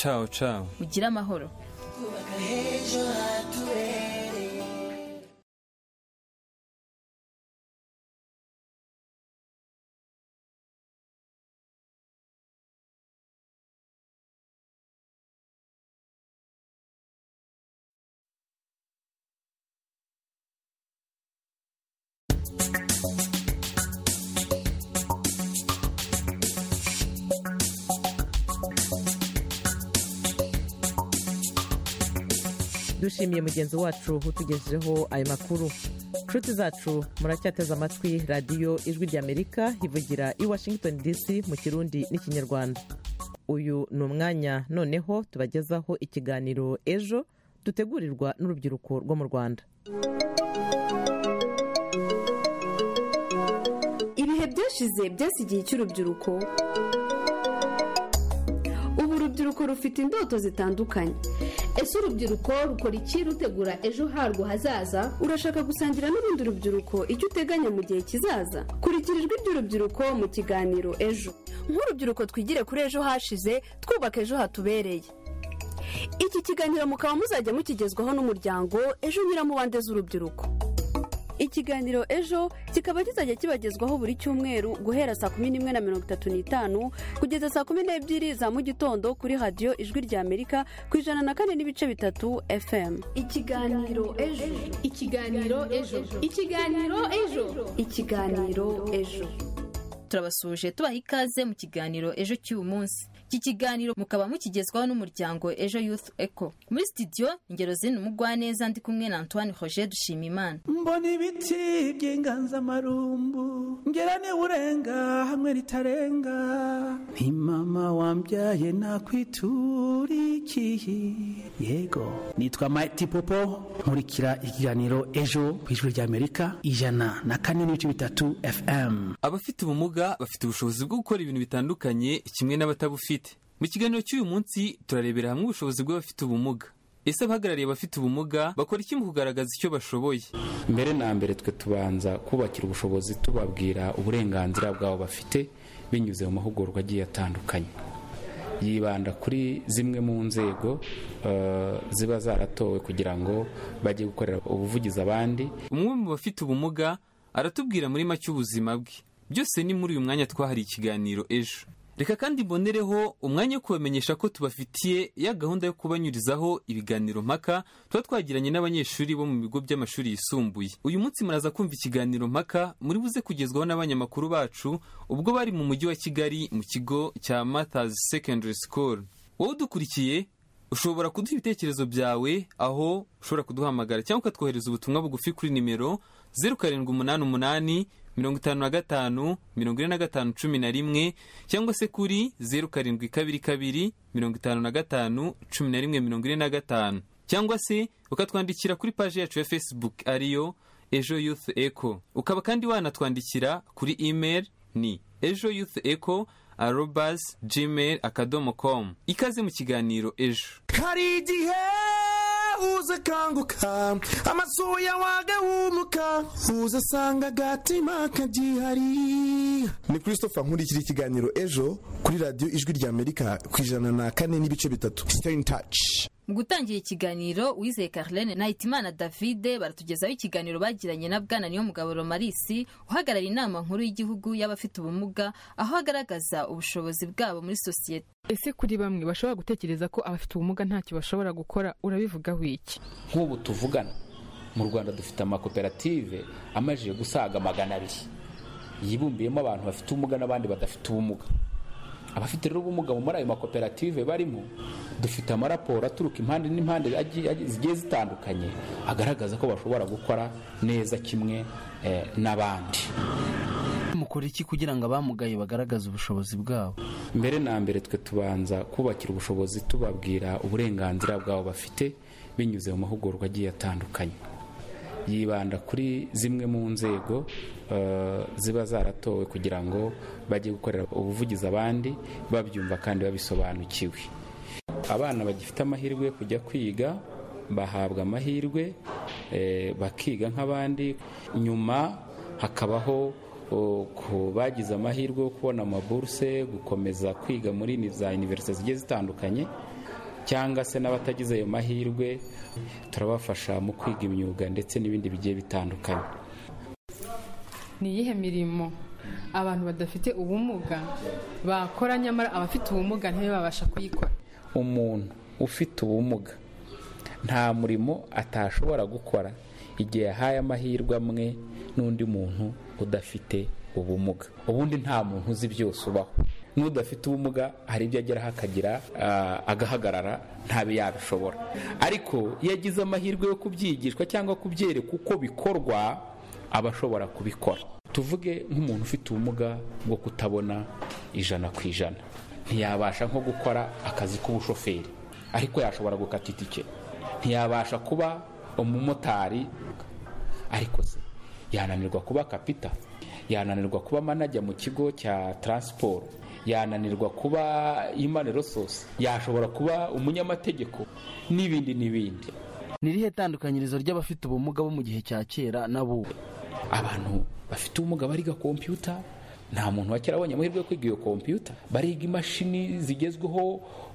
cawo cawo mugire amahoro dushimiye mugenzi wacu utugejejeho ayo makuru nshuti zacu muracyateze amatwi radiyo ijwi ry'amerika ivugira i washington dc mu kirundi n'ikinyarwanda uyu ni umwanya noneho tubagezaho ikiganiro ejo dutegurirwa n'urubyiruko rwo mu rwanda ibihe byashize byasi igihe cy'urubyiruko ubu urubyiruko rufite indoto zitandukanye ese urubyiruko rukora iki rutegura ejo harwo hazaza urashaka gusangira n'urundi rubyiruko icyo uteganya mu gihe kizaza kurikira ijwi ry'urubyiruko mu kiganiro ejo nk'urubyiruko twigire kuri ejo hashize twubaka ejo hatubereye iki kiganiro mukaba muzajya mukigezwaho n'umuryango ejo nyiramubande z'urubyiruko ikiganiro ejo kikaba kizajya kibagezwaho buri cyumweru guhera saa kumi n'imwe na mirongo itatu n'itanu kugeza saa kumi n'ebyiri za mu gitondo kuri radiyo ijwi rya amerika ku ijana na kane n'ibice bitatu fm ikiganiro ejo ikiganiro ejo ikiganiro ejo ikiganiro ejo turabasuhuje tubaha ikaze mu kiganiro ejo cy'uyu munsi iki kiganiro mukaba mukigezwaho n'umuryango ejo youth eco muri studio ingero z'ino umugwaneza ndi kumwe na antoine roger dushimimana mbona ibiti by'inganzamarumbu ngera urenga hamwe ritarenga nti mama wambyaye nakwiturikiye yego nitwa mati popo nkurikira ikiganiro ejo ku ijwi ry'amerika ijana na kane n'ibice bitatu fm abafite ubumuga bafite ubushobozi bwo gukora ibintu bitandukanye kimwe n'abatabufite mu kiganiro cy'uyu munsi turarebera hamwe ubushobozi bw'abafite ubumuga ese abahagarariye abafite ubumuga bakora iki mu kugaragaza icyo bashoboye mbere na mbere twe tubanza kubakira ubushobozi tubabwira uburenganzira bwabo bafite binyuze mu mahugurwa agiye atandukanye yibanda kuri zimwe mu nzego eh, ziba zaratowe kugira ngo bajye gukorera ubuvugizi abandi umwe mu bafite ubumuga aratubwira muri make ubuzima bwe byose ni muri uyu mwanya twahariye ikiganiro ejo reka kandi mbonereho umwanya wo kubamenyesha ko tubafitiye ya gahunda yo kubanyurizaho ibiganiro mpaka tuba twagiranye n'abanyeshuri bo mu bigo by'amashuri yisumbuye uyu munsi muraza kumva ikiganiro mpaka muri buze kugezwaho n'abanyamakuru bacu ubwo bari mu mujyi wa kigali mu kigo cya Mathers Secondary School wowe udukurikiye ushobora kuduha ibitekerezo byawe aho ushobora kuduhamagara cyangwa ukatwohereza ubutumwa bugufi kuri nimero zeru karindwi umunani umunani mirongo itanu na gatanu mirongo ine na gatanu cumi na rimwe cyangwa se kuri zeru karindwi kabiri kabiri mirongo itanu na gatanu cumi na rimwe mirongo ine na gatanu cyangwa se ukatwandikira kuri paji yacu ya facebook ariyo ejo youth eco ukaba kandi wanatwandikira kuri email ni ejo youth eco arobas gmail akadomo com ikaze mu kiganiro ejo hari igihe uza akanguka amaso yawe agahumuka uza asanga agatima kagihari ni christopher nkurikira ikiganiro ejo kuri radiyo ijwi ry'amerika ku ijana na kane n'ibice bitatu stay in touch mu gutangira ikiganiro wizeye carlene nahitimana davide baratugezaho ikiganiro bagiranye na bwana niyo mugabo romarisi uhagarariye inama nkuru y'igihugu y'abafite ubumuga aho agaragaza ubushobozi bwabo muri sosiyete ese kuri bamwe bashobora gutekereza ko abafite ubumuga ntacyo bashobora gukora urabivugaho iki nk'ubu tuvugana mu rwanda dufite amakoperative amajije gusaga magana abiri yibumbiyemo abantu bafite ubumuga n'abandi badafite ubumuga abafite rero ubumuga muri ayo makoperative barimo dufite amaraporo aturuka impande n'impande agi- agi- zigiye zitandukanye agaragaza ko bashobora gukora neza kimwe eh, n'abandi mukora iki kugira ngo abamugaye bagaragaze ubushobozi bwabo mbere na mbere twe tubanza kubakira ubushobozi tubabwira uburenganzira bwabo bafite binyuze mu mahugurwa agiye atandukanye yibanda kuri zimwe mu nzego eh, ziba zaratowe kugira ngo bajye gukorera ubuvugizi abandi babyumva kandi babisobanukiwe abana bagifite amahirwe yo kujya kwiga bahabwa amahirwe eh, bakiga nk'abandi nyuma hakabaho o, ku bagize amahirwe yo kubona amaburuse gukomeza kwiga muri ni- za univerisite zigiye zitandukanye cyangwa se n'abatagize ayo mahirwe turabafasha mu kwiga imyuga ndetse n'ibindi bigiye bitandukanye ni iyihe mirimo abantu badafite ubumuga bakora nyamara abafite ubumuga ntibabasha kuyikora umuntu ufite ubumuga nta murimo atashobora gukora igihe yahaye amahirwe amwe n'undi muntu udafite ubumuga ubundi nta muntu uzi byose ubaho n'udafite ubumuga hari ibyo ageraho akagira ah, agahagarara ntabe yabishobora ariko iyo agize amahirwe yo kubyigishwa cyangwa kubyerekwa uko bikorwa aba ashobora kubikora tuvuge nk'umuntu ufite ubumuga bwo kutabona ijana ku ijana ntiyabasha nko gukora akazi k'ubushoferi ariko yashobora gukata itike ntiyabasha kuba umumotari ariko se yananirwa kuba kapita yananirwa kuba manajya mu kigo cya taransiporo yananirwa kuba imana resource yashobora kuba umunyamategeko n'ibindi n'ibindi ni irihe tandukanyirizo ry'abafite ubumuga bo mu gihe cya kera n'abubu abantu bafite ubumuga bariga kompiyuta nta muntu wa kera abonye amahirwe yo kwiga iyo kompiyuta bariga imashini zigezweho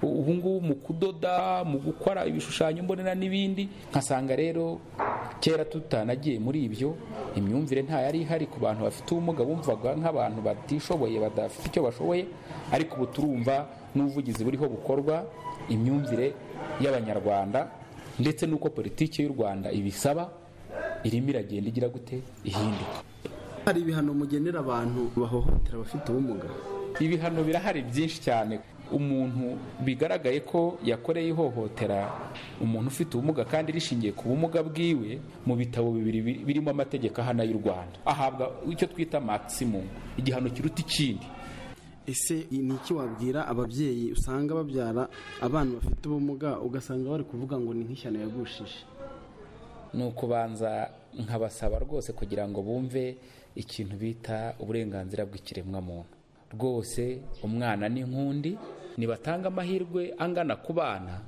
u- ubungubu mu kudoda mu gukora ibishushanyo mbonera n'ibindi nkasanga rero kera tutanagiye muri ibyo imyumvire nta yari ihari ku bantu bafite ubumuga bumvaga nk'abantu batishoboye badafite icyo bashoboye ariko ubu turumva n'ubuvugizi buriho bukorwa imyumvire y'abanyarwanda ndetse n'uko politiki y'u rwanda ibisaba irimo iragenda igira gute ihinduka hari ibihano mugenera abantu bahohotera abafite ubumuga ibihano birahari byinshi cyane umuntu bigaragaye ko yakoreye ihohotera umuntu ufite ubumuga kandi rishingiye ku bumuga bwiwe mu bitabo bibiri bi- birimo amategeko ahana y'u rwanda ahabwa icyo twita maximum igihano kiruta ikindi ese ni iki wabwira ababyeyi usanga babyara abana bafite ubumuga ugasanga bari kuvuga ngo ni nk'ishyano yagushije ni ukubanza nkabasaba rwose kugira ngo bumve ikintu bita uburenganzira bw'ikiremwamuntu rwose umwana ni nk'undi nibatanga amahirwe angana ku bana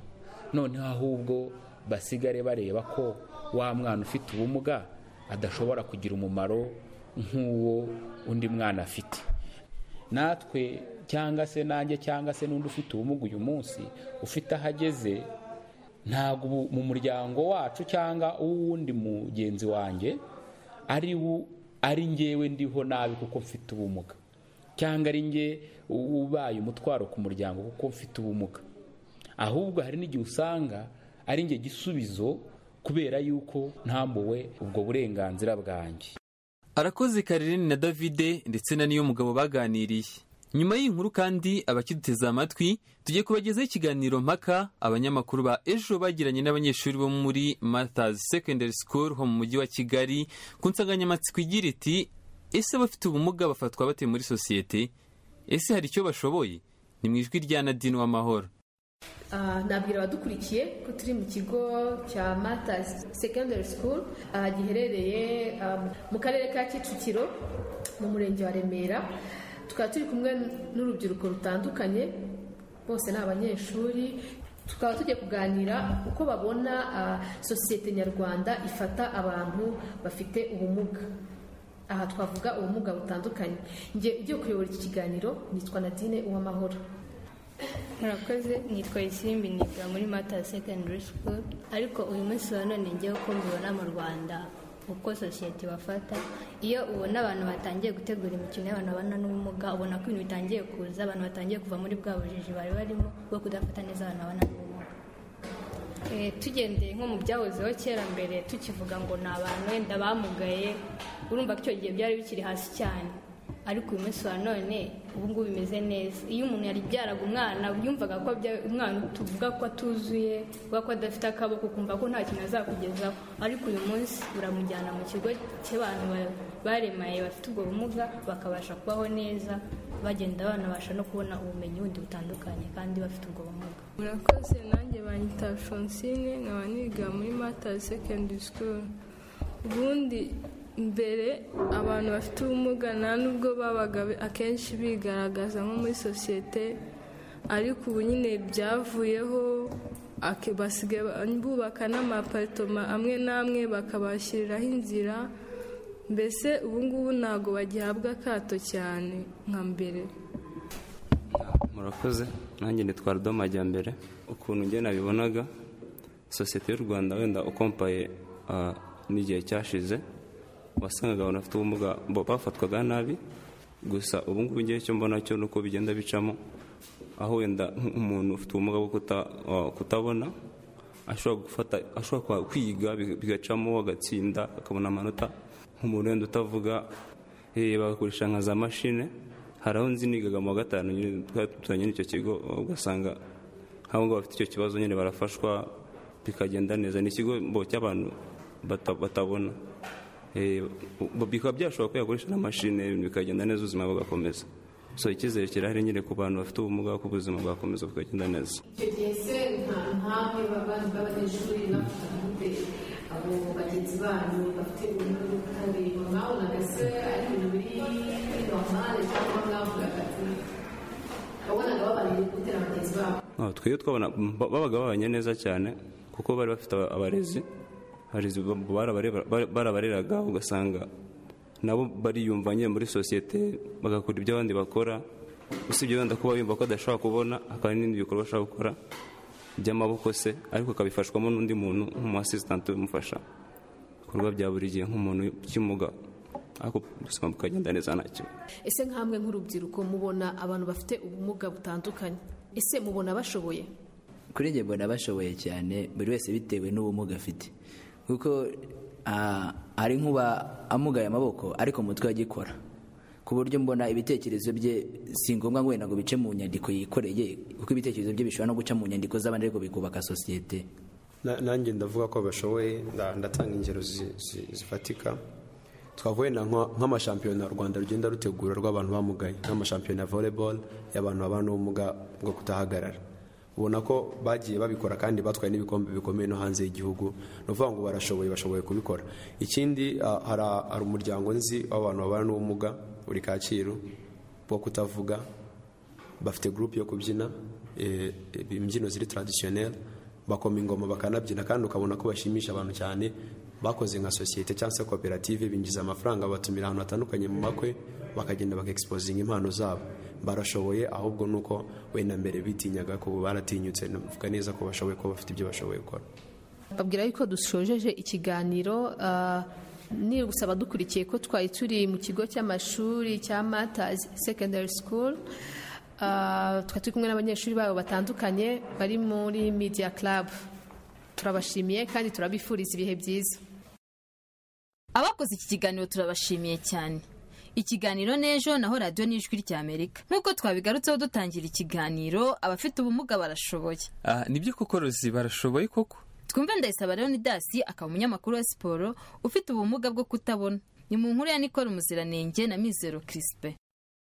noneho ahubwo basigare bareba ko wa mwana ufite ubumuga adashobora kugira umumaro nk'uwo undi mwana afite natwe cyangwa se nanjye cyangwa se n'undi ufite ubumuga uyu munsi ufite aho ageze ntabwo ubu- mu muryango wacu cyangwa uwundi mugenzi wanjye ari wo ari njyewe ndiho nabi kuko mfite ubumuga cyangwa ari njye u- ubaye umutwaro ku muryango kuko mfite ubumuga ahubwo hari n'igihe usanga ari njye gisubizo kubera yuko ntambuwe ubwo burenganzira bwanjye arakoze karireni na davide ndetse na niyo mugabo baganiriye nyuma y'iyi nkuru kandi abakiduteze amatwi tugiye kubagezaho ikiganiro mpaka abanyamakuru ba ejo bagiranye n'abanyeshuri bo muri Martha's secondary school ho mu mujyi wa kigali ku nsanganyamatsiko igira iti ese abafite ubumuga bafatwa bate muri sosiyete ese hari icyo bashoboye ni mu ijwi rya nadine w'amahoro Ah, nabwira abadukurikiye ko turi mu kigo cya Martha's Secondary School ah, giherereye ah, mu karere ka Kicukiro mu murenge wa Remera tukaba turi kumwe n'urubyiruko rutandukanye bose ni abanyeshuri tukaba tugiye kuganira uko babona ah, sosiyete nyarwanda ifata abantu bafite ubumuga aha twavuga ubumuga butandukanye njye ugiye kuyobora iki kiganiro nitwa Nadine Uwamahoro murakoze nitwa isimbi niga muri mata secondary school ariko uyu munsi wa none ngewe uko mbibona mu rwanda uko sosiyete bafata iyo ubona abantu batangiye gutegura imikino y'abantu babana n'ubumuga ubona ko ibintu bitangiye kuza abantu batangiye kuva muri bwa bujiji bari barimo bwo kudafata neza abantu babana n'ubumuga Eh, tugendeye nko mu byahozeho kera mbere tukivuga ngo ni abantu wenda bamugaye urumva ko icyo gihe byari bikiri hasi cyane ariko uyu munsi wa none ubu ngubu bimeze neza iyo umuntu yari byaraga umwana yumvaga ko abyaye umwana tuvuga ko atuzuye uvuga ko adafite akaboko ukumva ko nta kintu azakugezaho ariko uyu munsi uramujyana mu kigo cy'abantu ba- baremaye bafite ubwo bumuga bakabasha kubaho neza bagenda banabasha no kubona ubumenyi bundi butandukanye kandi bafite ubwo bumuga murakoze nanjye banyita fonsine nkaba niga muri matazi secondary school ubundi mbere abantu bafite ubumuga nta nubwo babaga akenshi bigaragaza nko muri sosiyete ariko ubu nyine byavuyeho ake- basigaye bubaka n'amaparitoma amwe n'amwe bakabashyiriraho inzira mbese ubu ngubu ntabwo bagihabwa akato cyane nka mbere murakoze nanjye nitwa Rudo Majyambere ukuntu njye nabibonaga sosiyete y'u Rwanda wenda ukompaye ah, n'igihe cyashize wasangaga abantu bafite ubumuga bo bafatwaga nabi gusa ubu ngubu ngewe icyo mbona cyo nuko bigenda bicamo aho wenda umuntu ufite ubumuga bwo kuta- ah, kutabona ashobora gufata ashobora kwa- kwiga biga- bigacamo agatsinda akabona amanota nk'umuntu wenda utavuga eh, bagakoresha nka za mashine hari aho nzi nigaga mu wa gatanu nyine twari duturanye n'icyo kigo ugasanga nk'abo ngabo bafite icyo kibazo nyine barafashwa bikagenda neza ni ikigo mbo cy'abantu bata- batabona Eh, bu- bikaba byashobora kuyakoresha n'amashine bikagenda neza ubuzima bugakomeza so icyizere kirahari nyine ku bantu bafite ubumuga ko ubuzima bwakomeza bukagenda neza icyo gihe se nta ntawe b'abana b'abanyeshuri bafite gute abo bagenzi banyu bafite ubumwe bwo kutareba mwabonaga se ari ibintu biri kuri normale cyangwa mwavugaga ati wabonaga babanye gute na bagenzi babo Ah, twebwe twabona ba- babaga babanye neza cyane kuko bari bafite aba- abarezi abarezi ba- barabareba- bara- barabareraga ugasanga nabo bariyumva nyine muri sosiyete bagakora ibyo abandi bakora usibye wenda kuba yumva ko adashobora kubona akaba n'ibindi bikorwa ashobora gukora by'amaboko se ariko akabifashwamo n'undi muntu nk'umu asisitanti umufasha ibikorwa bya buri gihe nk'umuntu ukimuga ariko ubuzima bukagenda neza ntacyo ese nk'amwe nk'urubyiruko mubona abantu bafite ubumuga butandukanye ese mubona bashoboye kuri njye mbona bashoboye cyane buri wese bitewe n'ubumuga afite kuko ah, hari nk'uba amugaye amaboko ariko mu mutwe agikora ku buryo mbona ibitekerezo bye si ngombwa ngo wenda ngo bice mu nyandiko yikoreye kuko ibitekerezo bye bishobora no guca mu nyandiko z'abandi ariko bikubaka sosiyete Na- nanjye ndavuga ko bashoboye nda- ndatanga ingero zi- zi- zifatika twavuye na nka- nk'amashampiyona u rwanda rugenda rutegura rw'abantu bamugaye nk'amashampiyona ya volleyball y'abantu babana n'ubumuga bwo kutahagarara ubona ko bagiye babikora kandi batwaye n'ibikombe bikomeye no hanze y'igihugu ni ukuvuga ngo barashoboye bashoboye kubikora ikindi ah, hari hari umuryango nzi w'abantu babana n'ubumuga uri kacyiru bwo kutavuga bafite gurupe yo kubyina eh, imbyino ziri taradisiyoneri bakoma ingoma bakanabyina kandi ukabona ko bashimisha abantu cyane bakoze nka sosiyete cyangwa se koperative binjiza amafaranga batumira ahantu hatandukanye mu makwe bakagenda bakaexposinga impano zabo barashoboye ahubwo nuko wenda mbere bitinyaga ko ubu baratinyutse navuga neza ko bashoboye ko bafite ibyo bashoboye gukora babwira yuko dusojeje ikiganiro ah, ni gusaba dukurikiye ko twari turi mu kigo cy'amashuri cya matazi secondary school Ah, twari turi kumwe n'abanyeshuri babo batandukanye bari muri media club turabashimiye kandi turabifuriza ibihe byiza abakoze iki kiganiro turabashimiye cyane ikiganiro n'ejo naho radiyo n'ijwi ry'amerika nk'uko twabigarutseho dutangira ikiganiro abafite ubumuga barashoboye Ah, nibyo koko rozi barashoboye koko twumve ndayisaba leonidas akaba umunyamakuru wa siporo ufite ubumuga bwo kutabona ni mu nkuru ya nikora umuziranenge na mizero kirisipe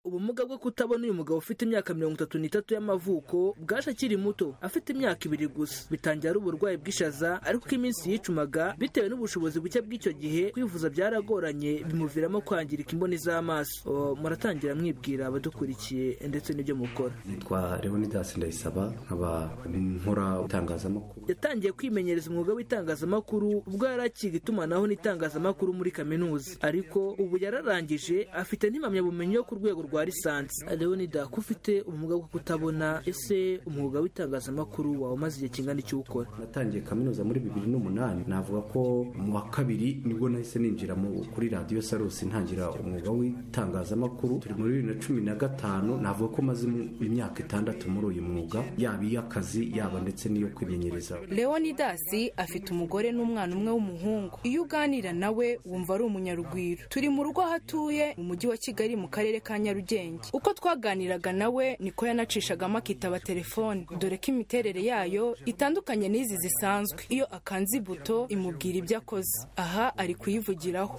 ubumuga bwo kutabona uyu mugabo ufite imyaka mirongo itatu n'itatu y'amavuko bwaje akiri muto afite imyaka ibiri gusa bitangira ari uburwayi bw'ishaza ariko uko iminsi yicumaga bitewe n'ubushobozi buke bw'icyo gihe kwivuza byaragoranye bimuviramo kwangirika imboni z'amaso O, muratangira mwibwira abadukurikiye ndetse n'ibyo mukora nitwa leonidas ndayisaba nkaba nkora itangazamakuru yatangiye kwimenyereza umwuga w'itangazamakuru ubwo yari akiga itumanaho n'itangazamakuru muri kaminuza ariko ubu yararangije afite n'impamyabumenyi yo ku rwego rwa lisansi leonida ko ufite umwuga wo kutabona ese umwuga w'itangazamakuru wawe umaze igihe kingana iki ukora natangiye kaminuza muri bibiri n'umunani navuga ko mu wa kabiri nibwo nahise ninjira mu kuri radiyo sarusi ntangira umwuga w'itangazamakuru turi muri bibiri na cumi na gatanu navuga ko maze imyaka itandatu muri uyu mwuga yaba iy'akazi yaba ndetse n'iyo kwimenyereza leonidasi afite umugore n'umwana umwe w'umuhungu iyo uganira nawe wumva ari umunyarugwiro turi mu rugo aho atuye mu mujyi wa kigali mu karere ka nyarugenge uko twaganiraga nawe niko yanacishagamo akitaba telefone dore ko imiterere yayo itandukanye n'izi zisanzwe iyo akanze ibuto imubwira ibyo akoze aha ari kuyivugiraho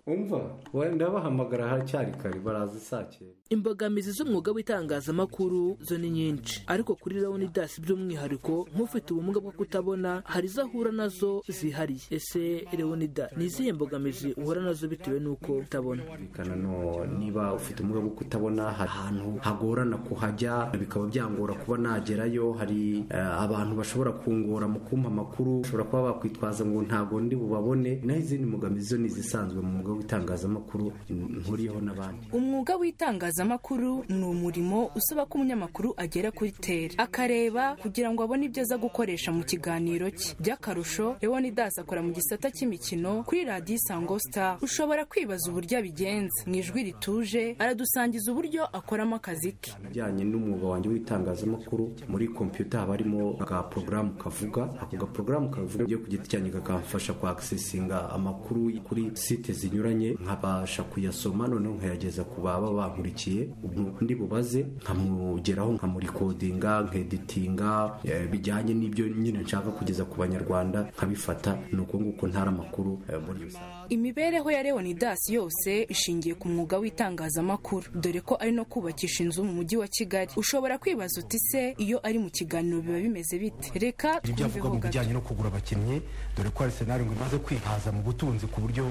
umva wenda ndabahamagara haracyari kare baraza saa cyenda imbogamizi z'umwuga w'itangazamakuru zo ni nyinshi ariko kuri leonidas by'umwihariko nk'ufite ubumuga bwo kutabona hari izo ahura nazo zihariye ese leonidas ni izihe mbogamizi uhura nazo bitewe n'uko utabona Kana no niba ufite ubumuga bwo kutabona hari ahantu hagorana kuhajya bikaba byangora kuba nagerayo hari eh, abantu bashobora kungora mu kumpa amakuru bashobora kuba bakwitwaza ngo ntabwo ndi bubabone naho izindi mbogamizi zo ni izisanzwe mu mwuga w'itangazamakuru nkuriyeho n'abandi umwuga w'itangazamakuru ni umurimo usaba ko umunyamakuru agera kuri tere akareba kugira ngo abone ibyo aza gukoresha mu kiganiro cye by'akarusho leonidas akora mu gisata cy'imikino kuri radiyo isango star ushobora kwibaza uburyo abigenza mu ijwi rituje aradusangiza uburyo akoramo akazi ke bijyanye n'umwuga wanjye w'itangazamakuru muri kompiyuta haba harimo aga porogaramu kavuga ako gaporogaramu kavuga ibyo ku giti cyanjye kakamfasha kwakisesinga amakuru kuri site zinyuranye nkabasha kuyasoma noneho nkayageza ku baba bankurikiye ubu ndi bubaze nkamugeraho nkamurikodinga nkeditinga eh, bijyanye n'ibyo nyine nshaka kugeza ku banyarwanda nkabifata ni uko nguko ntara amakuru eh, muri rusange imibereho ya leonidas yose ishingiye ku mwuga w'itangazamakuru dore ko ari no kubakisha inzu mu mujyi wa kigali ushobora kwibaza uti se iyo ari mu kiganiro biba bimeze bite reka ibyo avuga twumveho mu gato bijyanye no kugura abakinnyi dore ko arisenali ngo imaze kwihaza mu butunzi ku buryo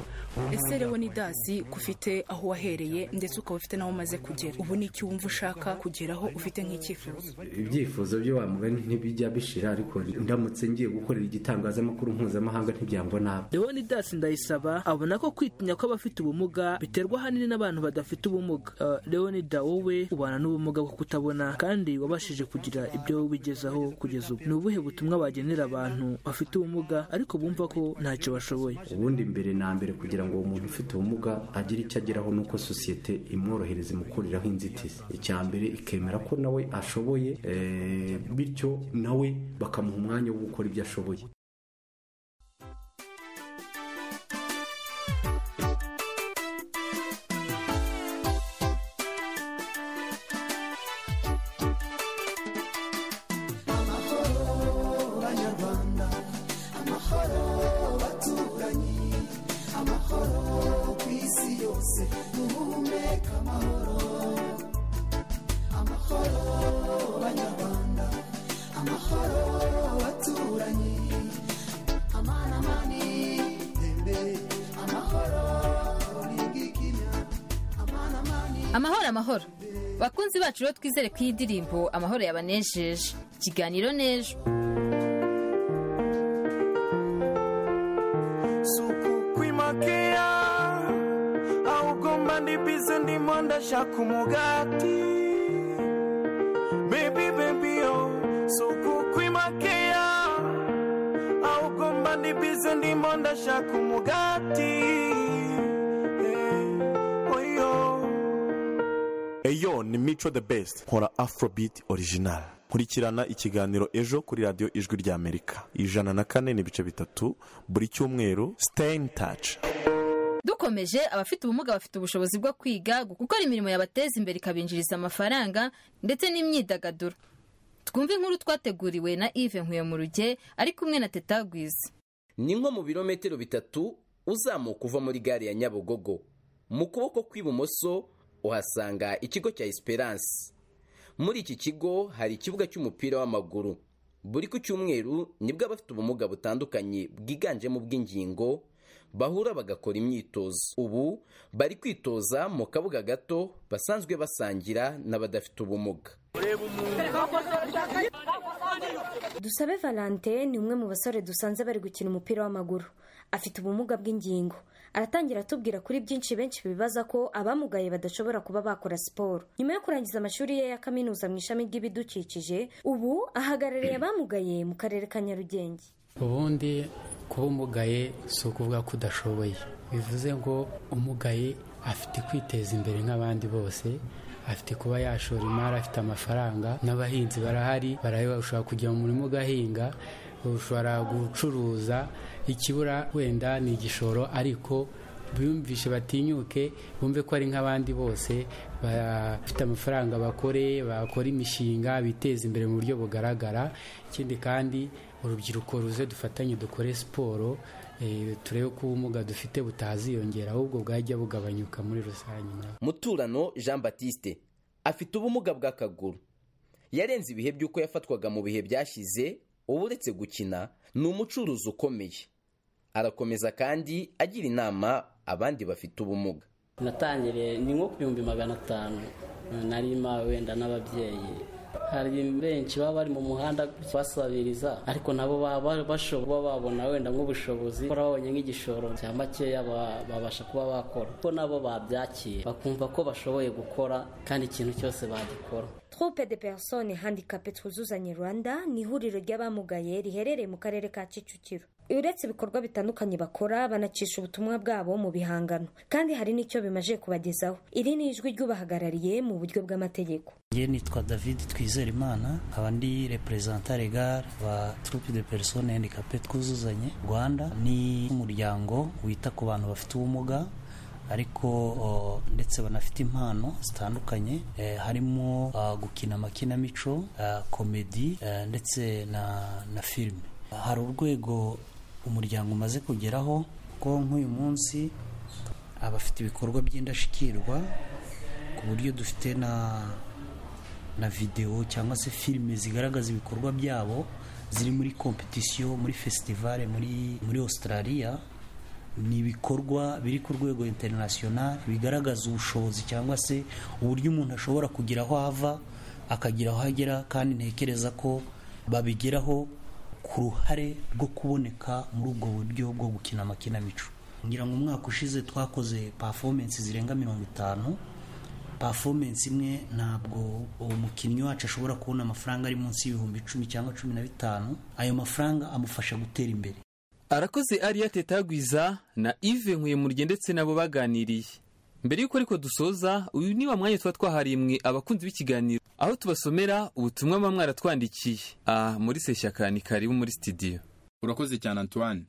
ese leonidas ufite aho wahereye ndetse ukaba ufite n'aho umaze kugera ubu ni iki wumva ushaka kugeraho ufite nk'icyifuzo ibyifuzo byo wa mugani ntibijya bishira ariko ndamutse ngiye gukorera igitangazamakuru mpuzamahanga ntibyangwa nabi leonidas ndayisaba abona ko kwitinya kw'abafite ubumuga biterwa ahanini n'abantu badafite ubumuga Eh, leonida wowe ubana n'ubumuga bwo kutabona kandi wabashije kugira ibyo wigezaho kugeza ubu ni ubuhe butumwa wagenera abantu bafite ubumuga ariko bumva ko ntacyo bashoboye ubundi mbere na mbere kugira ngo uwo muntu ufite ubumuga agire icyo ageraho ni uko sosiyete imworohereza imukuriraho inzitizi icya mbere ikemera ko nawe ashoboye eh, bityo nawe bakamuha umwanya wo gukora ibyo ashoboye banyarwanda amahoro baturanyi amahoro ku isi yose duhumeka amahoro amahoro banyarwanda amahoro baturanyi amana mani tembe amahoro ntigikinya amana mani amahoro amahoro bakunzi bacu rero twizere ko iyi ndirimbo amahoro yabanejeje ikiganiro n'ejo kwimakea augomba ndibize ndimo ndashaka umugati bebi bebi yo suku kwimakea augomba ndibize ndimo ndashaka umugati Eh, oyo eyo ni mico the best nkora afrobeat original nkurikirana ikiganiro ejo kuri radiyo ijwi ry'amerika ijana na kane n'ibice bitatu buri cyumweru stain touch dukomeje abafite ubumuga bafite ubushobozi bwo kwiga gukora imirimo yabateza imbere ikabinjiriza amafaranga ndetse n'imyidagaduro twumve inkuru twateguriwe na yves nkuyomurugye ari kumwe na teta gwiza ni nko mu birometero bitatu uzamuka uva muri gare ya nyabugogo mu kuboko kw'ibumoso uhasanga ikigo cya esperance muri iki kigo hari ikibuga cy'umupira w'amaguru buri ku cyumweru nibwo abafite ubumuga butandukanye bwiganjemo ubw'ingingo bahura bagakora imyitozo ubu bari kwitoza mu kabuga gato basanzwe basangira n'abadafite ubumuga dusabe valentine ni umwe mu basore dusanze bari gukina umupira w'amaguru afite ubumuga bw'ingingo aratangira atubwira kuri byinshi benshi bibaza ko abamugaye badashobora kuba bakora siporo nyuma yo kurangiza amashuri ye ya kaminuza mu ishami ry'ibidukikije ubu ahagarariye abamugaye mu karere ka nyarugenge ubundi kuba umugaye si ukuvuga ko udashoboye bivuze ngo umugaye afite kwiteza imbere nk'abandi bose afite kuba yashora imari afite amafaranga n'abahinzi barahari baraheba ushobora kujya mu murima ugahinga ushobora gucuruza ikibura wenda ni igishoro ariko bumvishe batinyuke bumve ko ari nk'abandi bose bafite amafaranga bakore bakora imishinga biteze imbere mu buryo bugaragara ikindi kandi urubyiruko ruze dufatanye dukore siporo eh, turebe ko ubumuga dufite butaziyongera ahubwo bwajya bugabanyuka muri rusange nabo muturano jean batiste afite ubumuga bw'akaguru yarenze ibihe by'uko yafatwaga mu bihe byashize ubu uretse gukina ni umucuruzi ukomeye arakomeza kandi agira inama abandi bafite ubumuga natangiriye ni nko ku bihumbi magana atanu narima wenda n'ababyeyi hari benshi baba bari mu muhanda basabiriza ariko nabo baba bashobora babona wenda nk'ubushobozi bakora babonye nk'igishoro cya makeya ba- babasha kuba bakora ko nabo babyakiye bakumva ko bashoboye gukora kandi ikintu cyose bagikora Troupe de personnes handicapées twuzuzanye Rwanda ni ihuriro ry'abamugaye riherereye mu karere ka Kicukiro. Uretse ibikorwa bitandukanye bakora banacisha ubutumwa bwabo mu bihangano kandi hari n'icyo bimaze kubagezaho. Iri ni ijwi ry'ubahagarariye mu buryo bw'amategeko. njye nitwa david twizera imana nkaba ndi reperezanta regare ba trupe de persone handicapé twuzuzanye rwanda ni umuryango wita ku bantu bafite ubumuga ariko o, ndetse banafite impano zitandukanye eh, harimo ah, gukina amakinamico ah, komedi eh, ndetse na, na filime hari urwego umuryango umaze kugeraho ko nk'uyu munsi abafite ibikorwa by'indashyikirwa ku buryo dufite na na videwo cyangwa se filime zigaragaza ibikorwa byabo ziri muri kompetisiyo muri fesitivale muri muri australia ni ibikorwa biri ku rwego international bigaragaza ubushobozi cyangwa se uburyo umuntu ashobora kugira aho ava akagira aho agera kandi ntekereza ko babigeraho ku ruhare rwo kuboneka muri ubwo buryo bwo gukina amakinamico ngira ngo umwaka ushize twakoze performance zirenga mirongo itanu performance imwe ntabwo umukinnyi wacu ashobora kubona amafaranga ari munsi y'ibihumbi icumi cyangwa cumi na bitanu ayo mafaranga amufasha gutera imbere arakoze ariya tetagwiza na ive nkuyemurye ndetse nabo baganiriye mbere y'uko ariko dusoza uyu ni wa mwanya tuba twaharimwe abakunzi b'ikiganiro aho tubasomera ubutumwa muba mwaratwandikiye aha muri seshyaka ni karibu muri sitidiyo urakoze cyane antoine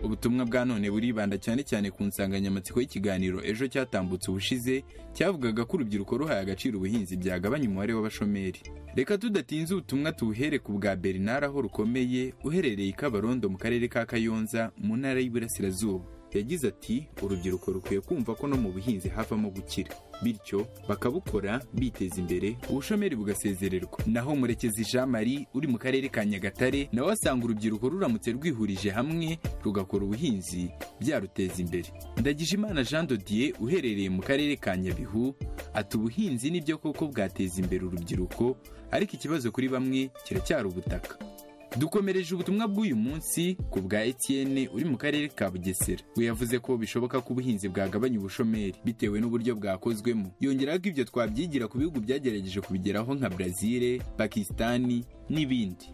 ubutumwa bwa none buribanda cyane cyane ku nsanganyamatsiko y'ikiganiro ejo cyatambutse ubushize cyavugaga ko urubyiruko ruhaye agaciro ubuhinzi byagabanya umubare w'abashomeri reka tudatinze ubutumwa tuwuhere ku bwa bernard aho rukomeye uherereye i kabarondo mu karere ka kayonza mu ntara y'iburasirazuba yagize ati urubyiruko rukwiye kumva ko no mu buhinzi havamo gukira bityo bakabukora biteza imbere ubushomeri bugasezererwa naho murekezi jean marie uri mu karere ka nyagatare nawe asanga urubyiruko ruramutse rwihurije hamwe rugakora ubuhinzi byaruteza imbere ndagijimana jean dodier uherereye mu karere ka nyabihu ati ubuhinzi nibyo koko bwateza imbere urubyiruko ariko ikibazo kuri bamwe kiracyari ubutaka dukomereje ubutumwa bw'uyu munsi ku bwa etienne uri mu karere ka bugesera we yavuze ko bishoboka ko ubuhinzi bwagabanya ubushomeri bitewe n'uburyo bwakozwemo yongeraho ko ibyo twabyigira ku bihugu byagerageje kubigeraho nka brazil pakisitani n'ibindi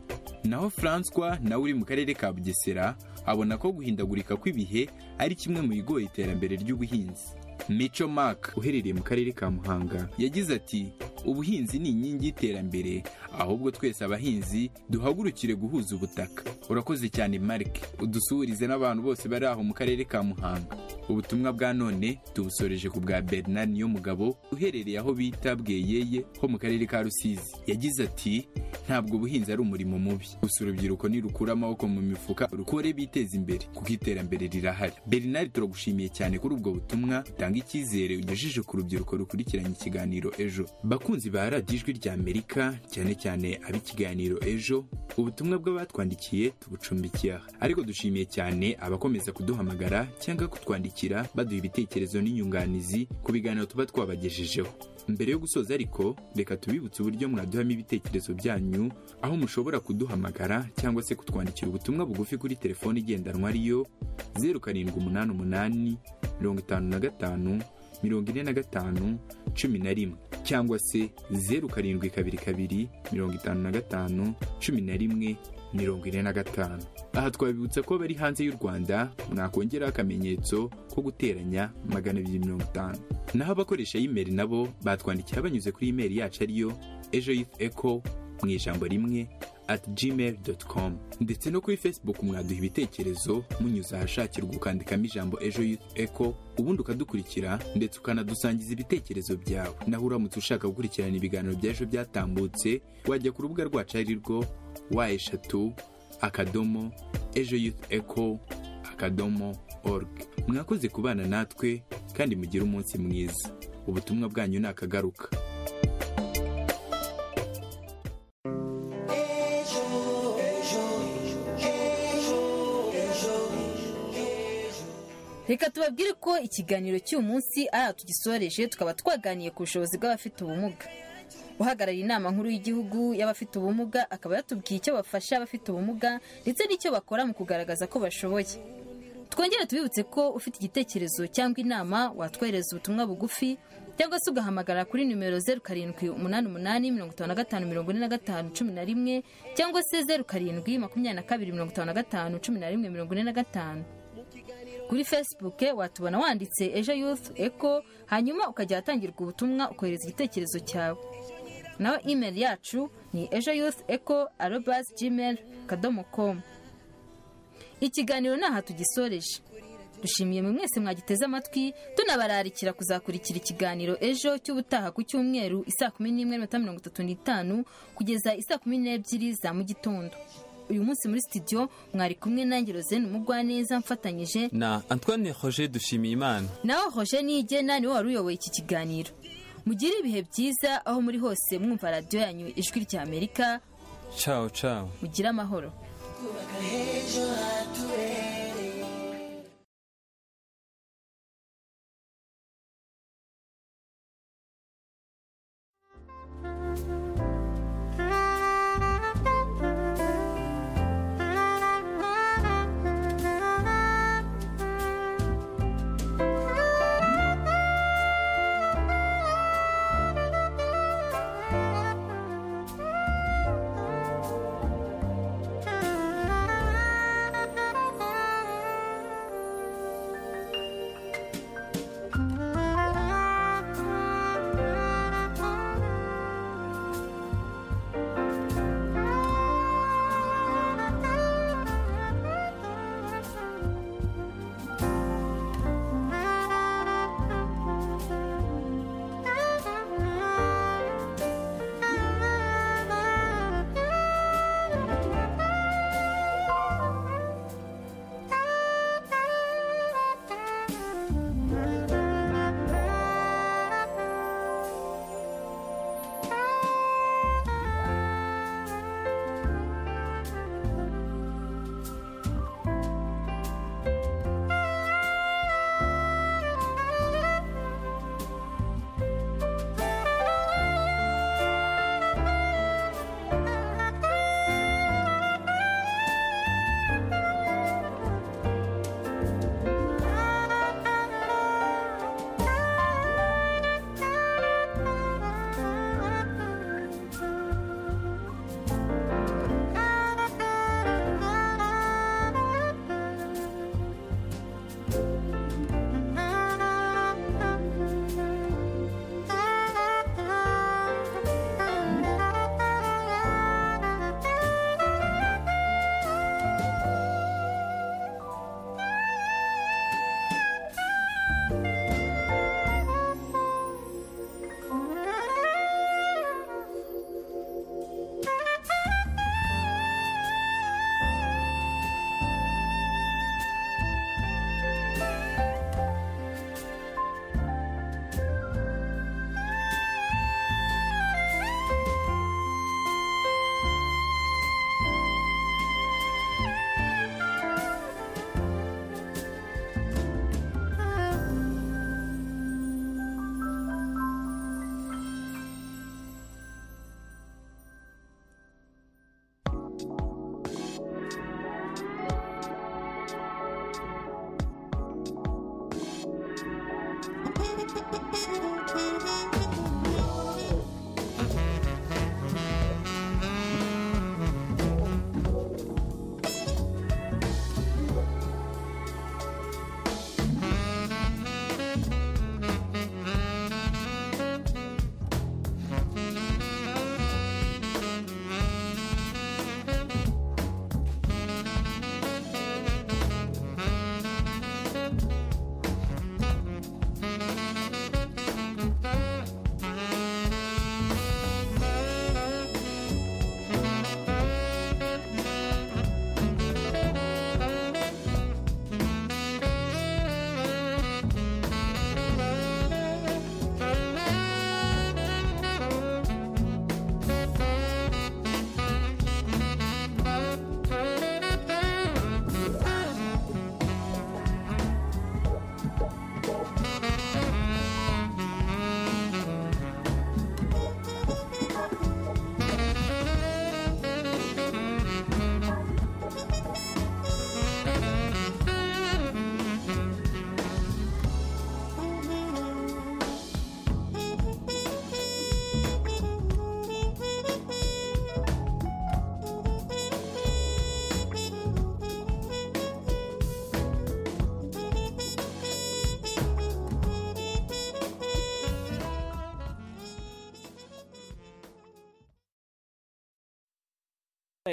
naho francois nawe uri mu karere ka bugesera abona ko guhindagurika kw'ibihe ari kimwe mu bigoye iterambere ry'ubuhinzi mico mark uherereye mu karere ka muhanga yagize ati ubuhinzi ni inkingi y'iterambere ahubwo twese abahinzi duhagurukire guhuza ubutaka urakoze cyane mark udusuhurize n'abantu bose bari aho mu karere ka muhanga ubutumwa bwa none tubusoreje ku bwa bernard niyomugabo uherereye aho bita bweyeye ho mu karere ka rusizi yagize ati ntabwo ubuhinzi ari umurimo mubi gusa urubyiruko nirukura amaboko mu mifuka rukore biteze imbere kuko iterambere rirahari bernard turagushimiye cyane kuri ubwo butumwa tanga icyizere ugejeje ku rubyiruko rukurikiranye ikiganiro ejo bakunzi ba radiyo ijwi ry'amerika cyane cyane ab'ikiganiro ejo ubutumwa bw'abatwandikiye tubucumbikiye aha ariko dushimiye cyane abakomeza kuduhamagara cyangwa kutwandikira baduha ibitekerezo n'inyunganizi ku biganiro tuba twabagejejeho mbere yo gusoza ariko reka tubibutse uburyo mwaduhamo ibitekerezo byanyu aho mushobora kuduhamagara cyangwa se kutwandikira ubutumwa bugufi kuri telefoni igendanwa ariyo zeru karindwi umunani umunani mirongo itanu na gatanu mirongo ine na gatanu cumi na rimwe cyangwa se zeru karindwi kabiri kabiri mirongo itanu na gatanu cumi na rimwe mirongo ine na gatanu aha twabibutsa ko bari hanze y'u rwanda mwakongeraho akamenyetso ko guteranya magana abiri mirongo itanu naho abakoresha y'imeri nabo batwandikiye banyuze kuri imeri yacu ariyo ejo yifu eko mu ijambo rimwe at gmail doti komu ndetse no kuri facebook mwaduha ibitekerezo munyuze ahashakirwa ukandikamo ijambo ejo yutu eko ubundi ukadukurikira ndetse ukanadusangiza ibitekerezo byawe naho uramutse ushaka gukurikirana ibiganiro bya ejo byatambutse wajya ku rubuga rwacu ari rwo wa eshatu akadomo ejo yutu eko akadomo org mwakoze kubana natwe kandi mugire umunsi mwiza ubutumwa bwanyu ni akagaruka reka tubabwire ko ikiganiro cy'uyu munsi ari tugisoreje tukaba twaganiye ku bushobozi bw'abafite ubumuga uhagarariye inama nkuru y'igihugu y'abafite ubumuga akaba yatubwiye icyo bafasha abafite ubumuga ndetse n'icyo bakora mu kugaragaza ko bashoboye twongere tubibutse ko ufite igitekerezo cyangwa inama watwohereza ubutumwa bugufi cyangwa se ugahamagara kuri nimero zeru karindwi umunani umunani mirongo itanu na gatanu mirongo ine na gatanu cumi na rimwe cyangwa se zeru karindwi makumyabiri na kabiri mirongo itanu na gatanu cumi na rimwe mirongo ine na gatanu kuri facebook watubona wanditse ejo youth eco hanyuma ukajya ahatangirwa ubutumwa ukohereza igitekerezo cyawe naho email yacu ni ejo youth eco arobas gmail kadomo komu ikiganiro ni aha tugisoreje dushimiye mwe mwese mwagiteze amatwi tunabararikira kuzakurikira ikiganiro ejo cy'ubutaha ku cyumweru isaa kumi n'imwe n'iminota mirongo itatu n'itanu kugeza isaa kumi n'ebyiri za mu gitondo uyu munsi muri sitidiyo mwari kumwe nanjye rozene umugwaneza mfatanyije na antoine roger dushimiyimana nawe hoje nigena niwe wari uyoboye iki kiganiro mugire ibihe byiza aho muri hose mwumva radiyo yanyu ijwi rya amerika cawo cawo mugire amahoro ejo hature